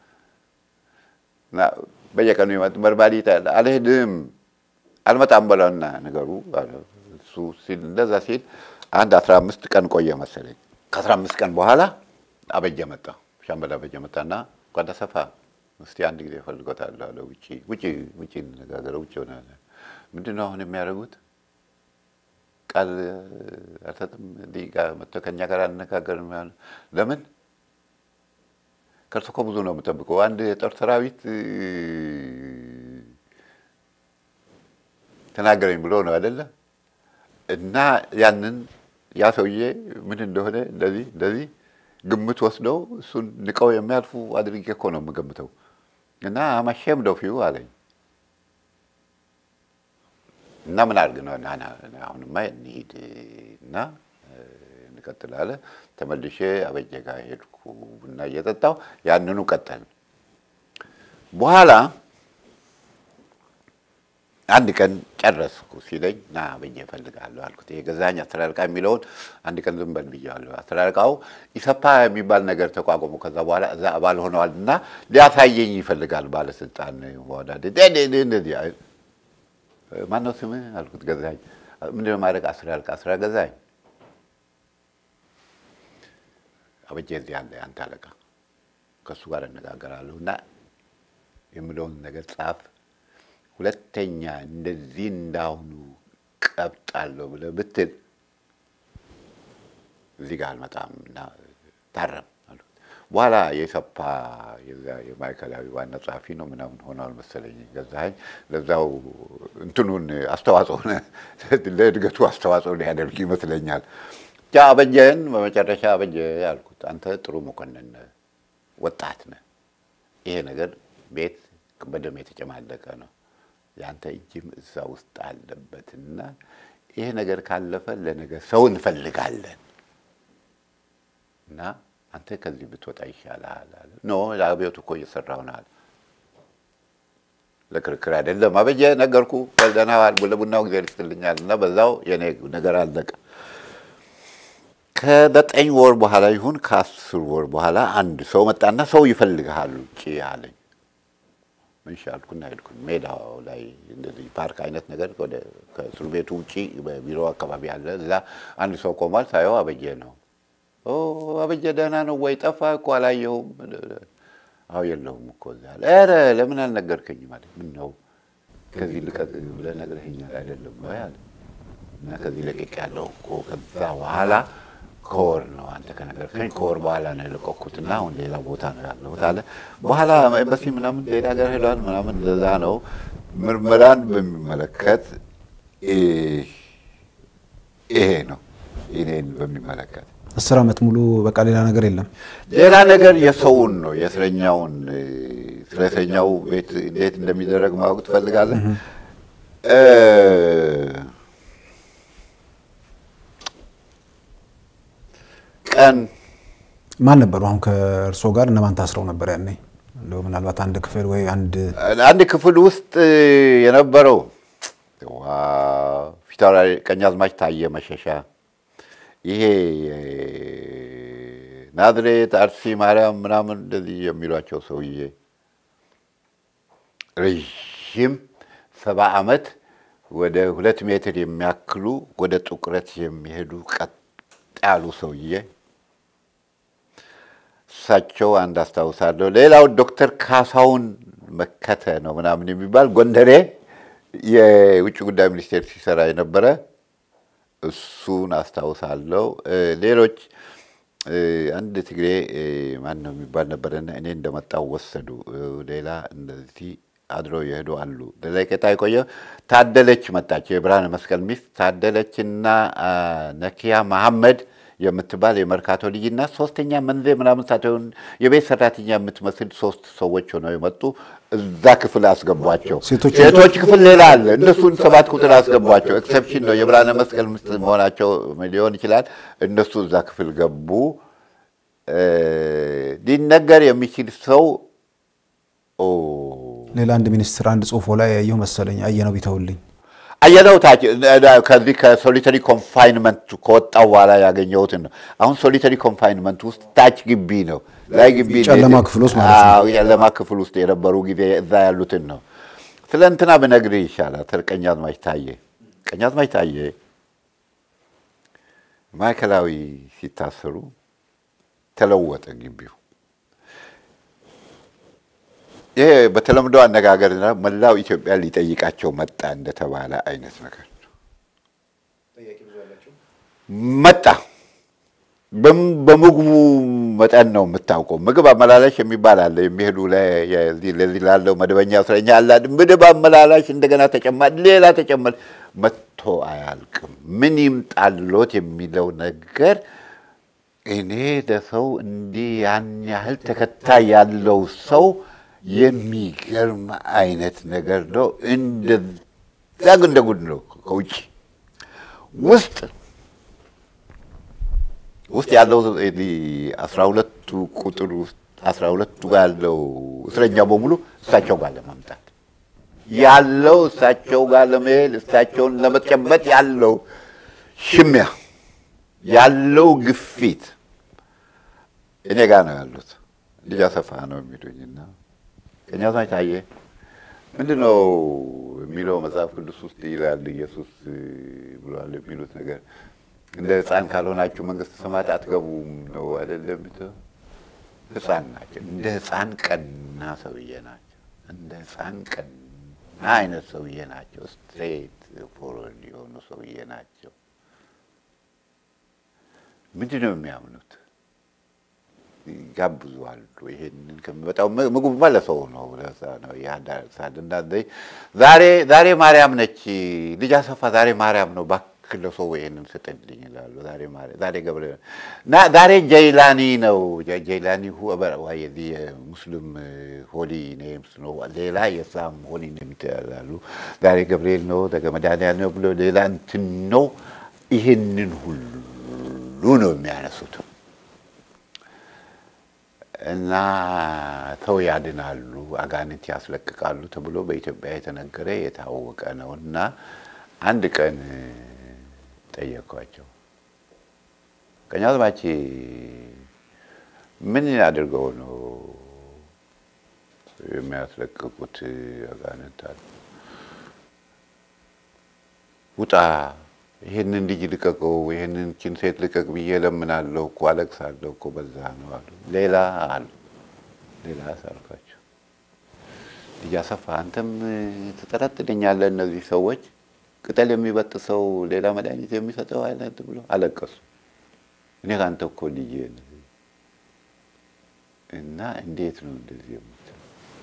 እና በየቀኑ ይመጣ መርማሪ ይጠራል። አልሄድም አልመጣም በለውና ነገሩ አለ። እሱ ሲል እንደዛ ሲል አንድ አስራ አምስት ቀን ቆየ መሰለኝ። ከአስራ አምስት ቀን በኋላ አበጀ መጣ። ሻምበል አበጀ መጣና ጓዳ ሰፋ እስቲ አንድ ጊዜ እፈልጎታለሁ አለ። ውጭ ውጭ ውጭ እንነጋገረው ውጭ ሆነ። ምንድን ነው አሁን የሚያደርጉት? ቃል አልሰጥም እንዲህ ጋር መጥቶ ከእኛ ጋር አልነጋገርም ያለ ለምን? ከእርሱ እኮ ብዙ ነው የምጠብቀው። አንድ የጦር ሰራዊት እ፣ ተናገረኝ ብሎ ነው አይደለ? እና ያንን ያ ሰውዬ ምን እንደሆነ እንደዚህ እንደዚህ ግምት ወስደው እሱን ንቀው የሚያልፉ አድርጌ እኮ ነው የምገምተው። እና አማሼም ደፊው አለኝ እና ምን አድርግ ነው ና ና አሁንማ እንሂድ እና እንቀጥል አለ። ተመልሼ አበጀ ጋር ሄድኩ ቡና እየጠጣሁ ያንኑ ቀጠል። በኋላ አንድ ቀን ጨረስኩ ሲለኝ ና አበጀ እፈልጋለሁ አልኩት። የገዛኸኝ አስተዳደርቃ የሚለውን አንድ ቀን ዝም በል ብያለሁ። አስተዳደርቃው ኢሰፓ የሚባል ነገር ተቋቁሞ ከዛ በኋላ እዛ አባል ሆነዋል እና ሊያሳየኝ ይፈልጋል ባለስልጣን ወዳደ እንደዚህ ማነው ስምህ አልኩት። ገዛኸኝ ምንድነው ማድረግ አስተዳደርቃ ስራ ገዛኸኝ አበጀ እዚህ አለ አንተ አለቃ ከእሱ ጋር እነጋገራለሁ እና የምለውን ነገር ጻፍ ሁለተኛ እንደዚህ እንዳሁኑ ቀብጣለሁ ብለህ ብትል እዚህ ጋር አልመጣም እና ታረም አሉት። በኋላ የሰፓ የማዕከላዊ ዋና ጸሐፊ ነው ምናምን ሆኗል መሰለኝ ገዛኸኝ። ለዛው እንትኑን አስተዋጽኦ ለእድገቱ አስተዋጽኦ ሊያደርግ ይመስለኛል። ያ አበጀን በመጨረሻ አበጀ ያልኩት አንተ ጥሩ መኮንን ነህ፣ ወጣት ነህ። ይሄ ነገር ቤት በደም የተጨማለቀ ነው የአንተ እጅም እዛ ውስጥ አለበትና ይሄ ነገር ካለፈ ለነገ ሰው እንፈልጋለን እና አንተ ከዚህ ብትወጣ ይሻልሃል አለ። ኖ ለአብዮቱ እኮ እየሰራሁ ነው አለ። ለክርክር አይደለም አበጀ ነገርኩ። ደህና ዋል ለቡናው ጊዜ ልስትልኛል እና በዛው የኔ ነገር አለቀ። ከዘጠኝ ወር በኋላ ይሁን ከአስር ወር በኋላ አንድ ሰው መጣና ሰው ይፈልግሃል ውጭ አለኝ። ምን አልኩና ሄድኩኝ። ሜዳው ላይ እንደዚህ ፓርክ አይነት ነገር ወደ ከእስር ቤቱ ውጭ በቢሮ አካባቢ አለ። እዛ አንድ ሰው ቆሟል። ሳየው አበጀ ነው። ኦ አበጀ ደህና ነው ወይ? ጠፋ እኮ አላየሁም። አዎ የለሁም እኮ እዛ አለ። ኧረ ለምን አልነገርከኝ? ማለት ምን ነው ከዚህ ልቀቅ ብለህ ነግረኸኛል አይደለም ወይ አለ። እና ከዚህ ለቅቅ ያለው እኮ ከዛ በኋላ ከወር ነው አንተ ከነገርከኝ ከወር በኋላ ነው የለቀኩትና አሁን ሌላ ቦታ ነው ያለሁት አለ። በኋላ ኤምባሲ ምናምን ሌላ ሀገር ሄዷል ምናምን እንደዛ ነው። ምርመራን በሚመለከት ይሄ ነው እኔን በሚመለከት አስር ዓመት ሙሉ በቃ ሌላ ነገር የለም። ሌላ ነገር የሰውን ነው የእስረኛውን ስለ እስረኛው ቤት እንዴት እንደሚደረግ ማወቅ ትፈልጋለህ? ቀን ማን ነበሩ? አሁን ከእርስዎ ጋር እነማን ታስረው ነበር ያኔ? እንደው ምናልባት አንድ ክፍል ወይ አንድ አንድ ክፍል ውስጥ የነበረው ፊታውራሪ ቀኛዝማች ታየ መሸሻ፣ ይሄ ናዝሬት አርሲ ማርያም ምናምን እንደዚህ የሚሏቸው ሰውዬ ረዥም ሰባ ዓመት ወደ ሁለት ሜትር የሚያክሉ ወደ ጥቁረት የሚሄዱ ቀጥ ያሉ ሰውዬ እሳቸው አንድ አስታውሳለሁ። ሌላው ዶክተር ካሳሁን መከተ ነው ምናምን የሚባል ጎንደሬ የውጭ ጉዳይ ሚኒስቴር ሲሰራ የነበረ እሱን አስታውሳለሁ። ሌሎች አንድ ትግሬ ማን ነው የሚባል ነበረና እኔ እንደመጣው ወሰዱ። ሌላ እንደዚህ አድረው የሄዱ አሉ። ለቀጣ የቆየ ታደለች መጣች፣ የብርሃነ መስቀል ሚስት ታደለች እና ነኪያ መሐመድ የምትባል የመርካቶ ልጅና ሶስተኛ መንዜ ምናምን ሳትሆን የቤት ሰራተኛ የምትመስል ሶስት ሰዎች ሆነው የመጡ እዛ ክፍል አስገቧቸው። ሴቶች ክፍል ሌላ አለ። እነሱን ሰባት ቁጥር አስገቧቸው። ኤክሰፕሽን ነው የብርሃነ መስቀል ሚስት መሆናቸው ሊሆን ይችላል። እነሱ እዛ ክፍል ገቡ። ሊነገር የሚችል ሰው ሌላ አንድ ሚኒስትር አንድ ጽሁፎ ላይ ያየሁ መሰለኝ አየነው ቢተውልኝ አየነው ታች ከዚህ ከሶሊተሪ ኮንፋይንመንት ከወጣው በኋላ ያገኘሁትን ነው። አሁን ሶሊተሪ ኮንፋይንመንት ውስጥ ታች ግቢ ነው፣ ላይ ግቢ ጨለማ ክፍል ውስጥ ማለት ነው። ጨለማ ክፍል ውስጥ የነበሩ ጊዜ እዛ ያሉትን ነው። ስለ እንትና ብነግርህ ይሻላል። ስለ ቀኛዝማች ታዬ ቀኛዝማች ታዬ ማዕከላዊ ሲታሰሩ ተለወጠ ግቢው። ይሄ በተለምዶ አነጋገር መላው ኢትዮጵያ ሊጠይቃቸው መጣ እንደተባለ አይነት ነገር ነው። መጣ በምግቡ መጠን ነው የምታውቀው። ምግብ አመላላሽ የሚባል አለ። የሚሄዱ ለዚህ ላለው መደበኛ እስረኛ አለ ምግብ አመላላሽ፣ እንደገና ተጨማሪ ሌላ ተጨማሪ መጥቶ አያልቅም። ምን ይምጣሎት የሚለው ነገር እኔ ለሰው እንዲህ ያን ያህል ተከታይ ያለው ሰው የሚገርም አይነት ነገር ነው። እንደዛ ግን እንደ ጉድ ነው። ከውጭ ውስጥ ውስጥ ያለው አስራ ሁለቱ ቁጥር ውስጥ አስራ ሁለቱ ጋር ያለው እስረኛ በሙሉ እሳቸው ጋር ለማምጣት ያለው እሳቸው ጋር ለመሄድ እሳቸውን ለመጨበጥ ያለው ሽሚያ ያለው ግፊት እኔ ጋር ነው ያሉት። ልጅ አሰፋ ነው የሚሉኝና ቀኛዝማች ታዬ ምንድን ነው የሚለው መጽሐፍ ቅዱስ ውስጥ ይላል ኢየሱስ ብሏል የሚሉት ነገር እንደ ሕፃን ካልሆናችሁ መንግስተ ሰማያት አትገቡም ነው አይደለም? ሕፃን ናቸው። እንደ ሕፃን ቀና ሰውዬ ናቸው። እንደ ሕፃን ቀና አይነት ሰውዬ ናቸው። ስትሬት ፎርወርድ የሆኑ ሰውዬ ናቸው። ምንድን ነው የሚያምኑት? ጋብዙዋሉ። ይሄንን ከሚመጣው ምግቡማ ለሰው ነው ለዛ ነው ያዳርሳል። እና ዛሬ ዛሬ ማርያም ነች ልጅ አሰፋ ዛሬ ማርያም ነው እባክህ ለሰው ይሄንን ስጥልኝ ይላሉ። ዛሬ ማርያም ዛሬ ገብረ እና ዛሬ ጀይላኒ ነው ጀይላኒ የዚህ የሙስሊም ሆሊ ኔምስ ነው። ሌላ የእስላም ሆሊ ኔምስ ያላሉ። ዛሬ ገብርኤል ነው መድኃኒዓለም ነው ብሎ ሌላ እንትን ነው። ይሄንን ሁሉ ነው የሚያነሱት እና ሰው ያድናሉ፣ አጋንንት ያስለቅቃሉ ተብሎ በኢትዮጵያ የተነገረ የታወቀ ነው። እና አንድ ቀን ጠየኳቸው፣ ቀኛዝማች ምን አድርገው ነው የሚያስለቅቁት አጋንንት አሉ? ውጣ ይህንን ልጅ ልቀቀው፣ ይህንን ችን ሴት ልቀቅ ብዬ ለምናለሁ እኮ አለቅሳለሁ እኮ በዛ ነው አሉ። ሌላ አሉ ሌላ ሳልኳቸው ልጅ አሰፋ አንተም ትጠረጥለኛለህ። እነዚህ ሰዎች ቅጠል የሚበጥ ሰው ሌላ መድኃኒት የሚሰጠው አይነት ብሎ አለቀሱ። እኔ ከአንተ እኮ ልጅ እና እንዴት ነው እንደዚህ የምትለው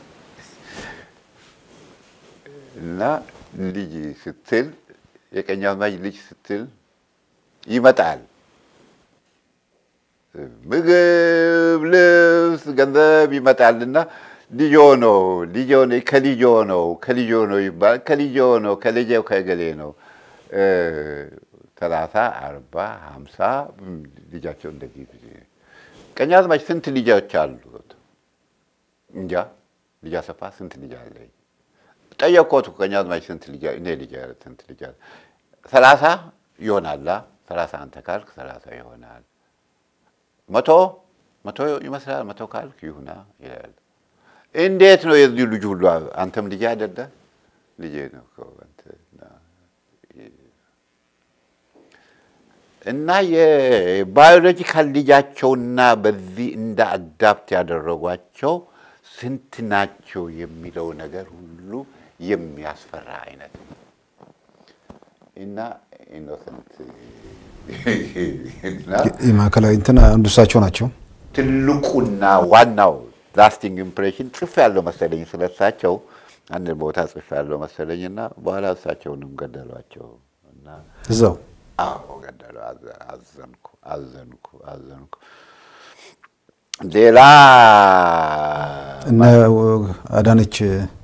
እና ልጅ ስትል የቀኛዝማች ልጅ ስትል ይመጣል። ምግብ፣ ልብስ፣ ገንዘብ ይመጣልና ልጆ ነው ልጆ ነው ከልጆ ነው ከልጆ ነው ይባል ከልጆ ነው ከልጄው ከገሌ ነው ሰላሳ አርባ ሀምሳ ልጃቸው እንደዚህ ቀኛዝማች ስንት ልጆች አሉት? እንጃ ልጅ አሰፋ ስንት ልጅ አለኝ? ጠየቅኩት። ቀኛዝማች ስንት ልጅ እኔ ልጅ ስንት ልጅ አለ? ሰላሳ ይሆናላ። ሰላሳ አንተ ካልክ ሰላሳ ይሆናል። መቶ መቶ ይመስላል። መቶ ካልክ ይሁና ይላል። እንዴት ነው የዚህ ልጅ ሁሉ አንተም ልጅ አይደለ? ልጄ ነው እና የባዮሎጂካል ልጃቸውና በዚህ እንደ አዳፕት ያደረጓቸው ስንት ናቸው የሚለው ነገር ሁሉ የሚያስፈራ አይነት ነው እና ኢኖሰንት የማዕከላዊ እንትን አንዱ እሳቸው ናቸው። ትልቁና ዋናው ላስቲንግ ኢምፕሬሽን ጽፍ ያለው መሰለኝ ስለሳቸው አንድ ቦታ ጽፍ ያለው መሰለኝ እና በኋላ እሳቸውንም ገደሏቸው እና እዛው አዎ ገደሉ። አዘንኩ አዘንኩ አዘንኩ። ሌላ እነ አዳነች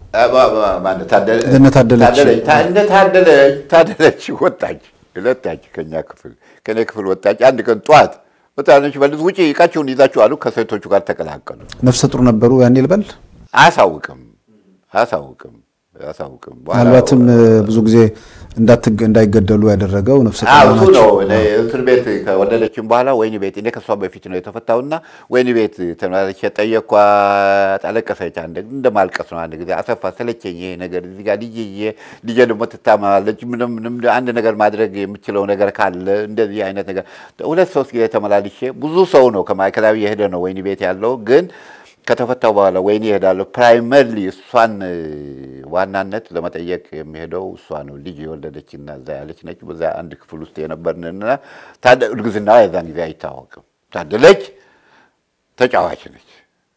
እነ ታደለች ታደለች ወጣች ሁለታች ከኛ ክፍል ከኔ ክፍል ወጣች። አንድ ቀን ጠዋት ወጣነች በልዝ ውጭ እቃችሁን ይዛችሁ አሉ። ከሴቶቹ ጋር ተቀላቀሉ። ነፍሰ ጡር ነበሩ ያኔ ልበል አያሳውቅም አያሳውቅም አያሳውቅም። ምናልባትም ብዙ ጊዜ እንዳይገደሉ ያደረገው ነፍሰ ጡር እሱ ነው። እስር ቤት ከወለደችም በኋላ ወይኒ ቤት እኔ ከሷ በፊት ነው የተፈታውና ወይኒ ቤት ተመላለች የጠየኳት። አለቀሰች። አንድ እንደ ማልቀስ ነው። አንድ ጊዜ አሰፋ ሰለቸኝ ይሄ ነገር እዚህ ጋር ልጄ ልጄ ደግሞ ትታመማለች። ምንም ምንም አንድ ነገር ማድረግ የምችለው ነገር ካለ እንደዚህ አይነት ነገር ሁለት ሶስት ጊዜ ተመላልሼ ብዙ ሰው ነው ከማዕከላዊ የሄደ ነው ወይኒ ቤት ያለው ግን ከተፈታው በኋላ ወይኔ እሄዳለሁ። ፕራይመርሊ እሷን ዋናነት ለመጠየቅ የሚሄደው እሷ ነው። ልጅ የወለደችና እዛ ያለች ነች። በዛ አንድ ክፍል ውስጥ የነበርንና እርግዝናዋ የዛን ጊዜ አይታወቅም ታደለች ተጫዋች ነች።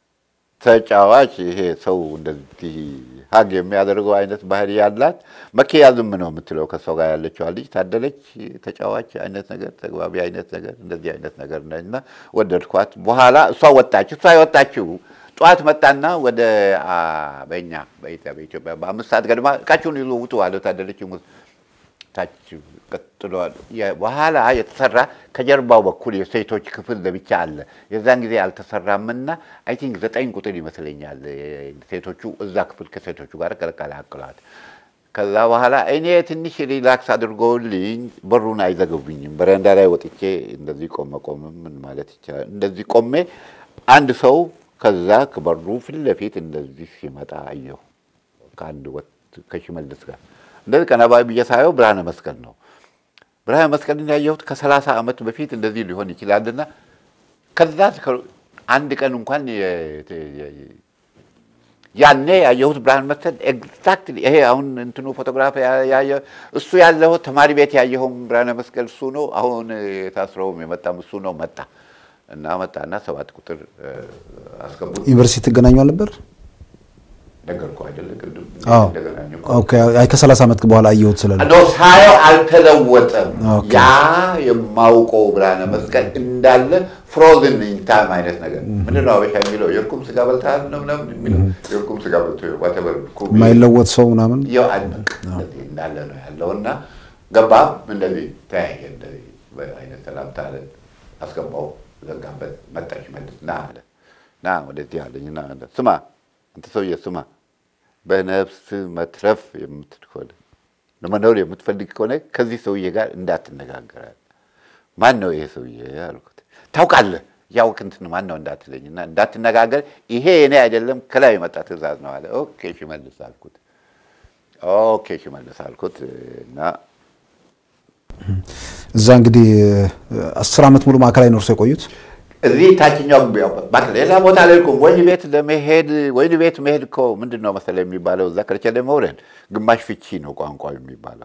ተጫዋች ይሄ ሰው እንደዚህ ሀግ የሚያደርገው አይነት ባህሪ ያላት መኪያ ዝም ነው የምትለው ከሰው ጋር ያለችዋ ልጅ ታደለች ተጫዋች አይነት ነገር ተግባቢ አይነት ነገር እንደዚህ አይነት ነገር ነች እና ወደድኳት። በኋላ እሷ ወጣች። እሷ የወጣችው ጠዋት መጣና ወደ አ፣ በእኛ በኢትዮጵያ በኢትዮጵያ በአምስት ሰዓት ገድማ እቃችሁን ይዞ ውጡ አለ። ታደለች ሙት ታች ቀጥሏል። የ- በኋላ የተሰራ ከጀርባው በኩል የሴቶች ክፍል ለብቻ አለ። የዛን ጊዜ አልተሰራምና አይ ቲንክ ዘጠኝ ቁጥር ይመስለኛል ሴቶቹ እዛ ክፍል ከሴቶቹ ጋር ቀላቅለዋል። ከዛ በኋላ እኔ ትንሽ ሪላክስ አድርጎልኝ በሩን አይዘገብኝም። በረንዳ ላይ ወጥቼ እንደዚህ ቆመ ቆመ ምን ማለት ይቻላል እንደዚህ ቆሜ አንድ ሰው ከዛ ከበሩ ፊት ለፊት እንደዚህ ሲመጣ አየሁ። ከአንድ ወጥ ከሽመልስ ጋር እንደዚህ ቀና ብዬ ሳየው ብርሃነ መስቀል ነው። ብርሃነ መስቀልን ያየሁት ከሰላሳ ዓመት በፊት እንደዚህ ሊሆን ይችላልና ከዛ እስከ- አንድ ቀን እንኳን የ- የ- ያኔ ያየሁት ብርሃን መስቀል ኤግዛክትሊ ይሄ አሁን እንትኑ ፎቶግራፍ ያ- ያየ እሱ ያለው ተማሪ ቤት ያየኸውም ብርሃነ መስቀል እሱ ነው። አሁን የታስረውም የመጣም እሱ ነው። መጣ እና መጣና ሰባት ቁጥር እ፣ አስገቡት። ዩኒቨርሲቲ ትገናኙ አልነበር? ነገርኩህ አይደለ ቅድም አዎ። እንደገናኘሁ ኦኬ። አይ ከሰላሳ ዓመት በኋላ አየሁት ስላለ ኖ ሳየው አልተለወጠም። ኦኬ። ያ የማውቀው ብርሃነ መስቀል እንዳለ ፍሮዝን ኢንታይም አይነት ነገር ምንድን ነው አበሻ የሚለው የእርኩም ስጋ በልተሃል ነው ምናምን የሚለው የእርኩም ስጋ በልቶ ዋተበር የማይለወጥ ሰው ምናምን ያው አልበቅ እንደዚህ እንዳለ ነው ያለው እና ገባ እንደዚህ ተያየ እንደዚህ በአይነት ሰላምታ አለ አስገባው ዘጋበት መጣሽ መልስ ና አለ ና ወደዚህ አለኝ ና አለ ስማ አንተ ሰውዬ ስማ በነፍስ መትረፍ የምትሆነ ለመኖር የምትፈልግ ከሆነ ከዚህ ሰውዬ ጋር እንዳትነጋገራል ማን ነው ይሄ ሰውዬ አልኩት ታውቃለህ ያውቅ እንትን ማን ነው እንዳትለኝ እና እንዳትነጋገር ይሄ የኔ አይደለም ከላይ የመጣ ትእዛዝ ነው አለ ኦኬ ሽመልስ አልኩት ኦኬ ሽመልስ አልኩት እና እዛ እንግዲህ አስር ዓመት ሙሉ ማዕከላዊ ነው እርሶ የቆዩት? እዚህ ታችኛው እባክህ ሌላ ቦታ ላይ እኮ ወይን ቤት ለመሄድ ወይን ቤት መሄድ እኮ ምንድን ነው መሰለህ የሚባለው እዛ ከርቸሌ መውረድ ግማሽ ፍቺ ነው ቋንቋ የሚባለው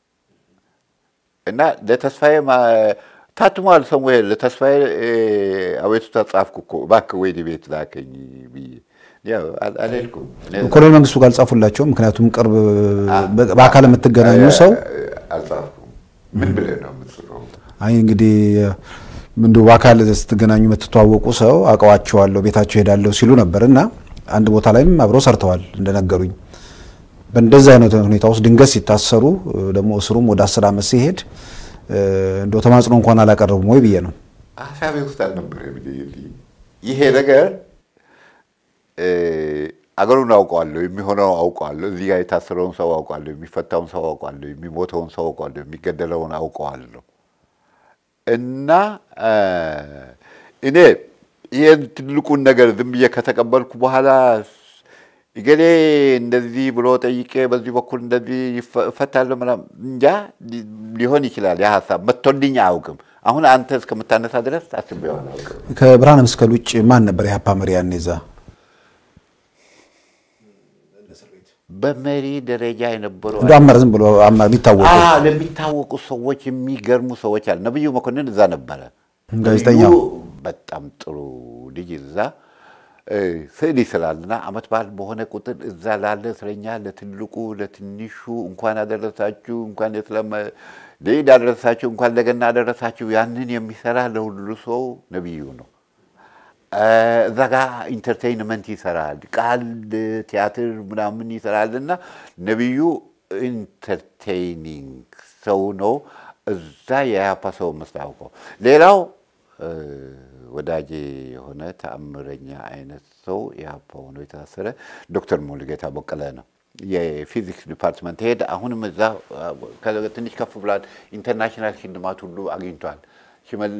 እና ለተስፋዬ ማ- ታትሟል ሰሙሄል ለተስፋዬ እ፣ አቤቱታ ጻፍኩ እኮ እባክህ ወይን ቤት ላከኝ ብዬ ያው አል- አልሄድኩም እኔ- ኮሎኔል መንግስቱ ጋር አልጻፉላቸው? ምክንያቱም ቅርብ በአካል የምትገናኙ ሰው አልጻፍኩም ምን ብለህ ነው የምትጽፈው አይ እንግዲህ እንዲሁ በአካል ስትገናኙ የምትተዋወቁ ሰው አውቀዋቸዋለሁ ቤታቸው ሄዳለሁ ሲሉ ነበር እና አንድ ቦታ ላይም አብረው ሰርተዋል እንደነገሩኝ። በእንደዚህ አይነት ሁኔታ ውስጥ ድንገት ሲታሰሩ ደግሞ እስሩም ወደ አስር ዓመት ሲሄድ እንደው ተማጽኖ እንኳን አላቀረቡም ወይ ብዬ ነው። ሀሳቤ ውስጥ አልነበረ። ይሄ ነገር እ፣ አገሩን አውቀዋለሁ፣ የሚሆነው አውቀዋለሁ፣ እዚህ ጋር የታሰረውን ሰው አውቀዋለሁ፣ የሚፈታውን ሰው አውቀዋለሁ፣ የሚሞተውን ሰው አውቀዋለሁ፣ የሚገደለውን አውቀዋለሁ እና እ፣ እኔ ይህን ትልቁን ነገር ዝም ብዬ ከተቀበልኩ በኋላ እገሌ እንደዚህ ብሎ ጠይቄ በዚህ በኩል እንደዚህ ይፈ- እፈታለሁ ምናምን እንጃ ሊ- ሊሆን ይችላል። ያ ሀሳብ መጥቶልኝ አያውቅም። አሁን አንተ እስከምታነሳ ድረስ አስቤው አላውቅም። ከብርሃነ መስቀል ውጭ ማን ነበር የሀፓ መሪ ያኔ እዛ? በመሪ ደረጃ የነበሩ እንደ አመራር ዝም ብሎ አመራር የሚታወቁ አዎ፣ ለሚታወቁ ሰዎች የሚገርሙ ሰዎች አሉ። ነብዩ መኮንን እዛ ነበረ። ጋዜጠኛው። ነብዩ በጣም ጥሩ ልጅ እዛ እ፣ ስዕል ይስላልና አመት በዓል በሆነ ቁጥር እዛ ላለ እስረኛ ለትልቁ ለትንሹ እንኳን አደረሳችሁ እንኳን የስለም ሌድ አደረሳችሁ እንኳን ለገና አደረሳችሁ ያንን የሚሰራ ለሁሉ ሰው ነብዩ ነው። እዛ ጋ ኢንተርቴይንመንት ይሰራል፣ ቃል ቲያትር ምናምን ይሰራል እና ነቢዩ ኢንተርቴይኒንግ ሰው ነው። እዛ የያፓ ሰው መስታውቀው ሌላው እ፣ ወዳጄ የሆነ ተአምረኛ አይነት ሰው የያፓ ሆኖ የታሰረ ዶክተር ሙሉጌታ በቀለ ነው። የፊዚክስ ዲፓርትመንት ሄድ አሁንም እዛ ከ- ትንሽ ከፍ ብሏል። ኢንተርናሽናል ሽልማት ሁሉ አግኝቷል። ሽመል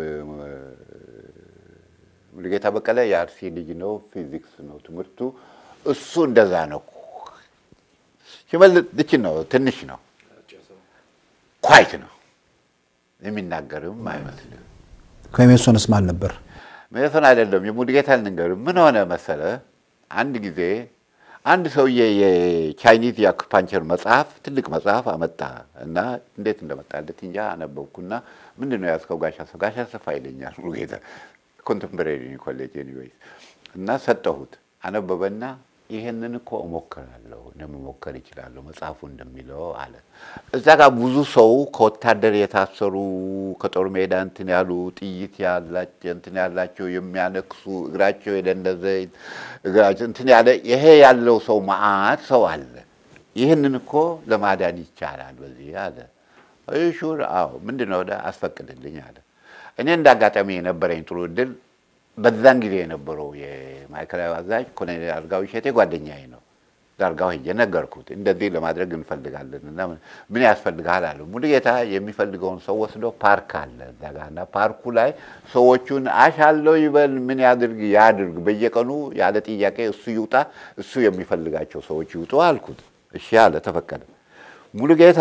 ሙሉጌታ በቀለ የአርሲ ልጅ ነው። ፊዚክስ ነው ትምህርቱ። እሱ እንደዛ ነው። ሽመል ልችን ነው፣ ትንሽ ነው፣ ኳይት ነው፣ የሚናገርም አይመስልም። ከሜሶንስ ማን ነበር? ሜሶን አይደለም። የሙሉጌታ ልንገርህ ምን ሆነ መሰለ፣ አንድ ጊዜ አንድ ሰውዬ የቻይኒዝ የአኩፓንቸር መጽሐፍ ትልቅ መጽሐፍ አመጣ እና እንዴት እንደመጣለት እንጃ አነበብኩና ምንድን ነው ያዝከው? ጋሽ አሰፋ ጋሽ አሰፋ ይለኛል ሙሉጌታ ኮንቴምፖራሪ ኮሌጅ ኤኒዌይስ እና ሰጠሁት። አነበበና ይሄንን እኮ እሞክራለሁ እንደምሞከር ይችላለሁ መጽሐፉ እንደሚለው አለ። እዛ ጋር ብዙ ሰው ከወታደር የታሰሩ ከጦር ሜዳ እንትን ያሉ ጥይት ያላቸው እንትን ያላቸው የሚያነክሱ እግራቸው የደነዘ እግራቸው እንትን ያለ ይሄ ያለው ሰው መዓት ሰው አለ። ይህንን እኮ ለማዳን ይቻላል በዚህ አለ። ሹር አዎ፣ ምንድን ነው አስፈቅድልኝ አለ። እኔ እንደ አጋጣሚ የነበረኝ ጥሩ እድል በዛን ጊዜ የነበረው የማዕከላዊ አዛዥ ኮሎኔል አርጋው እሸቴ ጓደኛዬ ነው። ዳርጋው ሄጄ ነገርኩት፣ እንደዚህ ለማድረግ እንፈልጋለን እና ምን ያስፈልግሃል አለ። ሙሉጌታ የሚፈልገውን ሰው ወስዶ ፓርክ አለ እዛ ጋ እና ፓርኩ ላይ ሰዎቹን አሻለው ይበል ምን ያድርግ ያድርግ፣ በየቀኑ ያለ ጥያቄ እሱ ይውጣ፣ እሱ የሚፈልጋቸው ሰዎች ይውጡ አልኩት። እሺ አለ፣ ተፈቀደ። ሙሉጌታ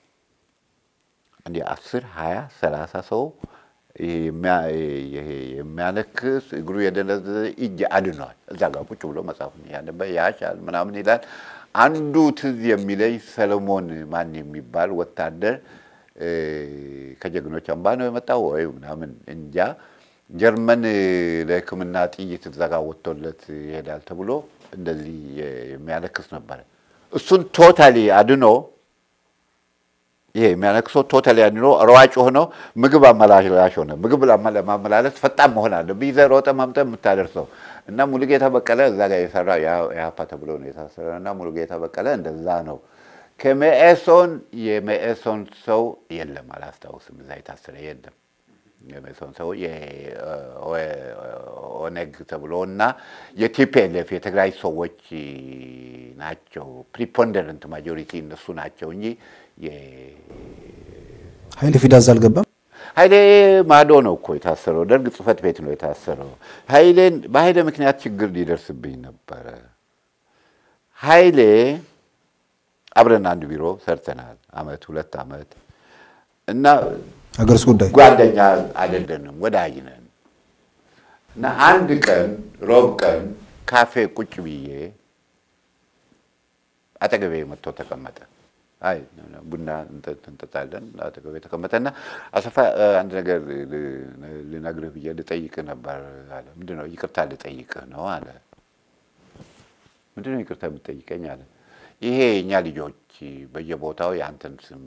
እንዲህ አስር ሀያ ሰላሳ ሰው የሚያነክስ እግሩ የደነዘዘ እጅ አድኗል። እዛ ጋር ቁጭ ብሎ መጽሐፉን ያነበ ያሻል ምናምን ይላል። አንዱ ትዝ የሚለኝ ሰለሞን ማን የሚባል ወታደር ከጀግኖች አምባ ነው የመጣው ወይ ምናምን እንጃ፣ ጀርመን ለሕክምና ጥይት እዛ ጋር ወጥቶለት ይሄዳል ተብሎ እንደዚህ የሚያነክስ ነበረ። እሱን ቶታሊ አድኖ ይሄ የሚያነክሰው ቶታሊ አድኖ ሯጭ ሆኖ ምግብ አመላላሽ ሆነ። ምግብ ለማመላለስ ፈጣን መሆን አለብህ። ይዘህ ሮጠህ ማምጠህ የምታደርሰው እና ሙሉጌታ በቀለ እዛ ጋር የሰራ የሀፓ ተብሎ ነው የታሰረ እና ሙሉጌታ በቀለ እንደዛ ነው። ከመኢሶን የመኢሶን ሰው የለም፣ አላስታውስም። እዛ የታሰረ የለም። የመኢሶን ሰው ኦነግ ተብሎ እና የቲፒኤልኤፍ የትግራይ ሰዎች ናቸው። ፕሪፖንደረንት ማጆሪቲ እነሱ ናቸው እንጂ ኃይሌ ፊዳዝ አልገባም። ኃይሌ ማዶ ነው እኮ የታሰረው። ደርግ ጽህፈት ቤት ነው የታሰረው። ኃይሌን በኃይሌ ምክንያት ችግር ሊደርስብኝ ነበረ። ኃይሌ አብረን አንድ ቢሮ ሰርተናል፣ አመት ሁለት አመት እና ሀገር ውስጥ ጉዳይ ጓደኛ አይደለንም፣ ወዳጅ ነን። እና አንድ ቀን ሮብ ቀን ካፌ ቁጭ ብዬ አጠገቤ መጥቶ ተቀመጠ። አይ ቡና እንጠጣለን። አጠገቤ ተቀመጠና አሰፋ አንድ ነገር ልነግርህ ብዬ ልጠይቅህ ነበር አለ። ምንድን ነው? ይቅርታ ልጠይቅህ ነው አለ። ምንድን ነው ይቅርታ የምትጠይቀኝ አለ። ይሄ እኛ ልጆች በየቦታው የአንተን ስም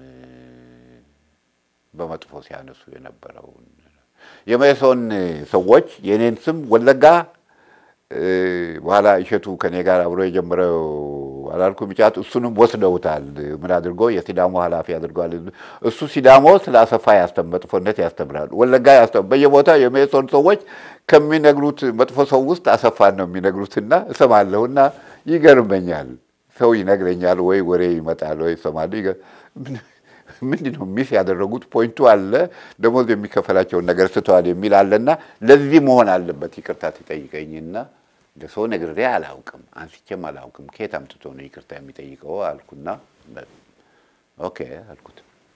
በመጥፎ ሲያነሱ የነበረውን የመኢሶን ሰዎች የእኔን ስም ወለጋ በኋላ እሸቱ ከኔ ጋር አብሮ የጀመረው አላልኩ ሚጫት እሱንም ወስደውታል። ምን አድርጎ የሲዳሞ ኃላፊ አድርገዋል። እሱ ሲዳሞ ስለ አሰፋ መጥፎነት ያስተምራል። ወለጋ በየቦታው የመኢሶን ሰዎች ከሚነግሩት መጥፎ ሰው ውስጥ አሰፋን ነው የሚነግሩትና እሰማለሁና ይገርመኛል። ሰው ይነግረኛል ወይ ወሬ ይመጣል ወይ እሰማለሁ። ምንድን ነው ሚስ ያደረጉት ፖይንቱ አለ፣ ደሞዝ የሚከፈላቸውን ነገር ስተዋል የሚል አለና ለዚህ መሆን አለበት ይቅርታ ትጠይቀኝና ለሰው ነግሬ አላውቅም፣ አንስቼም አላውቅም። ከየት አምጥቶ ነው ይቅርታ የሚጠይቀው አልኩና ኦኬ አልኩት።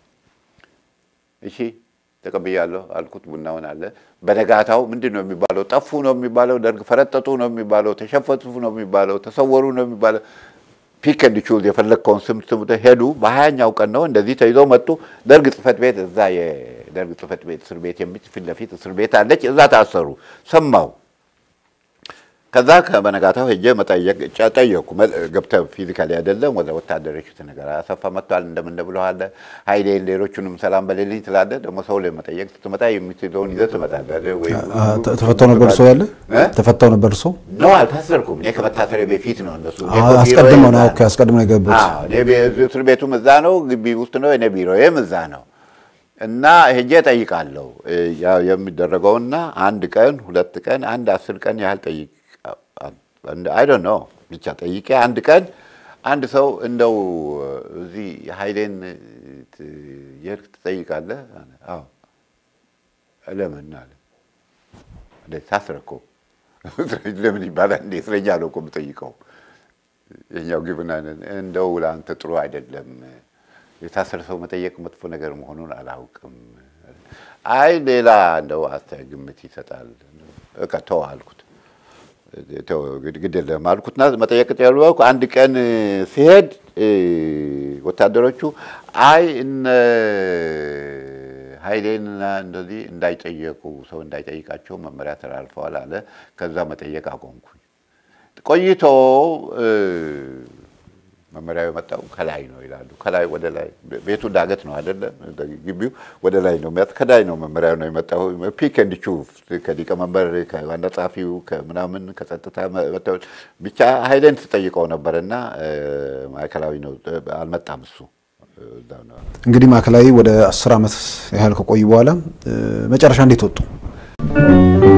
እሺ ተቀብያለሁ አልኩት። ቡናውን አለ። በነጋታው ምንድን ነው የሚባለው? ጠፉ ነው የሚባለው፣ ደርግ ፈረጠጡ ነው የሚባለው፣ ተሸፈቱ ነው የሚባለው፣ ተሰወሩ ነው የሚባለው ፒክ ኤንድ ቹዝ የፈለግከውን ስም ስም ሄዱ። በሀያኛው ቀን ነው እንደዚህ ተይዘው መጡ። ደርግ ጽህፈት ቤት እዛ የደርግ ጽህፈት ቤት እስር ቤት ፊት ለፊት እስር ቤት አለች። እዛ ታሰሩ። ሰማው። ከዛ በነጋታው ሄጄ መጠየቅ ጠየቅኩ። ገብተህ ፊዚካሊ አይደለም ወደ ወታደሮች ነገር አሰፋ መጥቷል እንደምን ብለዋል። ሀይሌን ሌሎቹንም ሰላም በሌልኝ ትላለህ። ደግሞ ሰው ላይ መጠየቅ ስትመጣ የምትለውን ይዘህ ትመጣለህ። ወይም ተፈታው ነበር እርሶ ያለ ተፈታው ነበር እርሶ ነው አልታሰርኩም። እኔ ከመታሰሪ በፊት ነው እነሱ አስቀድመው ነው ኦኬ፣ አስቀድመው ነው የገቡት። እስር ቤቱም እዛ ነው፣ ግቢ ውስጥ ነው። እኔ ቢሮዬም እዛ ነው። እና ሄጄ ጠይቃለሁ የሚደረገውና አንድ ቀን ሁለት ቀን አንድ አስር ቀን ያህል ጠይቅ አይ ዶንት ኖ ብቻ ጠይቄ አንድ ቀን አንድ ሰው እንደው እዚህ ሀይሌን የሄድክ ትጠይቃለህ? አዎ። ለምን አለ። ታስረ እኮ ለምን ይባላል? እንደ እስረኛ ነው እኮ የምጠይቀው። የኛው ግብና እንደው ለአንተ ጥሩ አይደለም፣ የታሰረ ሰው መጠየቅ መጥፎ ነገር መሆኑን አላውቅም። አይ ሌላ እንደው አስተያየት ግምት ይሰጣል። በቃ ተው አልኩት። ተው ግድ ግድ የለም አልኩትና መጠየቅ ያልኩ አንድ ቀን ሲሄድ ወታደሮቹ አይ እነ ኃይሌንና እንደዚህ እንዳይጠየቁ ሰው እንዳይጠይቃቸው መመሪያ ተላልፈዋል አለ። ከዛ መጠየቅ አቆምኩኝ። ቆይቶ መመሪያው የመጣው ከላይ ነው ይላሉ። ከላይ ወደ ላይ ቤቱ ዳገት ነው አይደለም፣ ግቢው ወደ ላይ ነው የሚያት ከላይ ነው መመሪያው ነው የመጣው። ፒክ ኤንድ ቹፍ ከሊቀመንበር ከዋና ጸሐፊው ከምናምን ከጸጥታ መተው ብቻ ኃይሌን ትጠይቀው ነበር እና ማዕከላዊ ነው አልመጣም እሱ። እንግዲህ ማዕከላዊ ወደ አስር ዓመት ያህል ከቆዩ በኋላ መጨረሻ እንዴት ወጡ?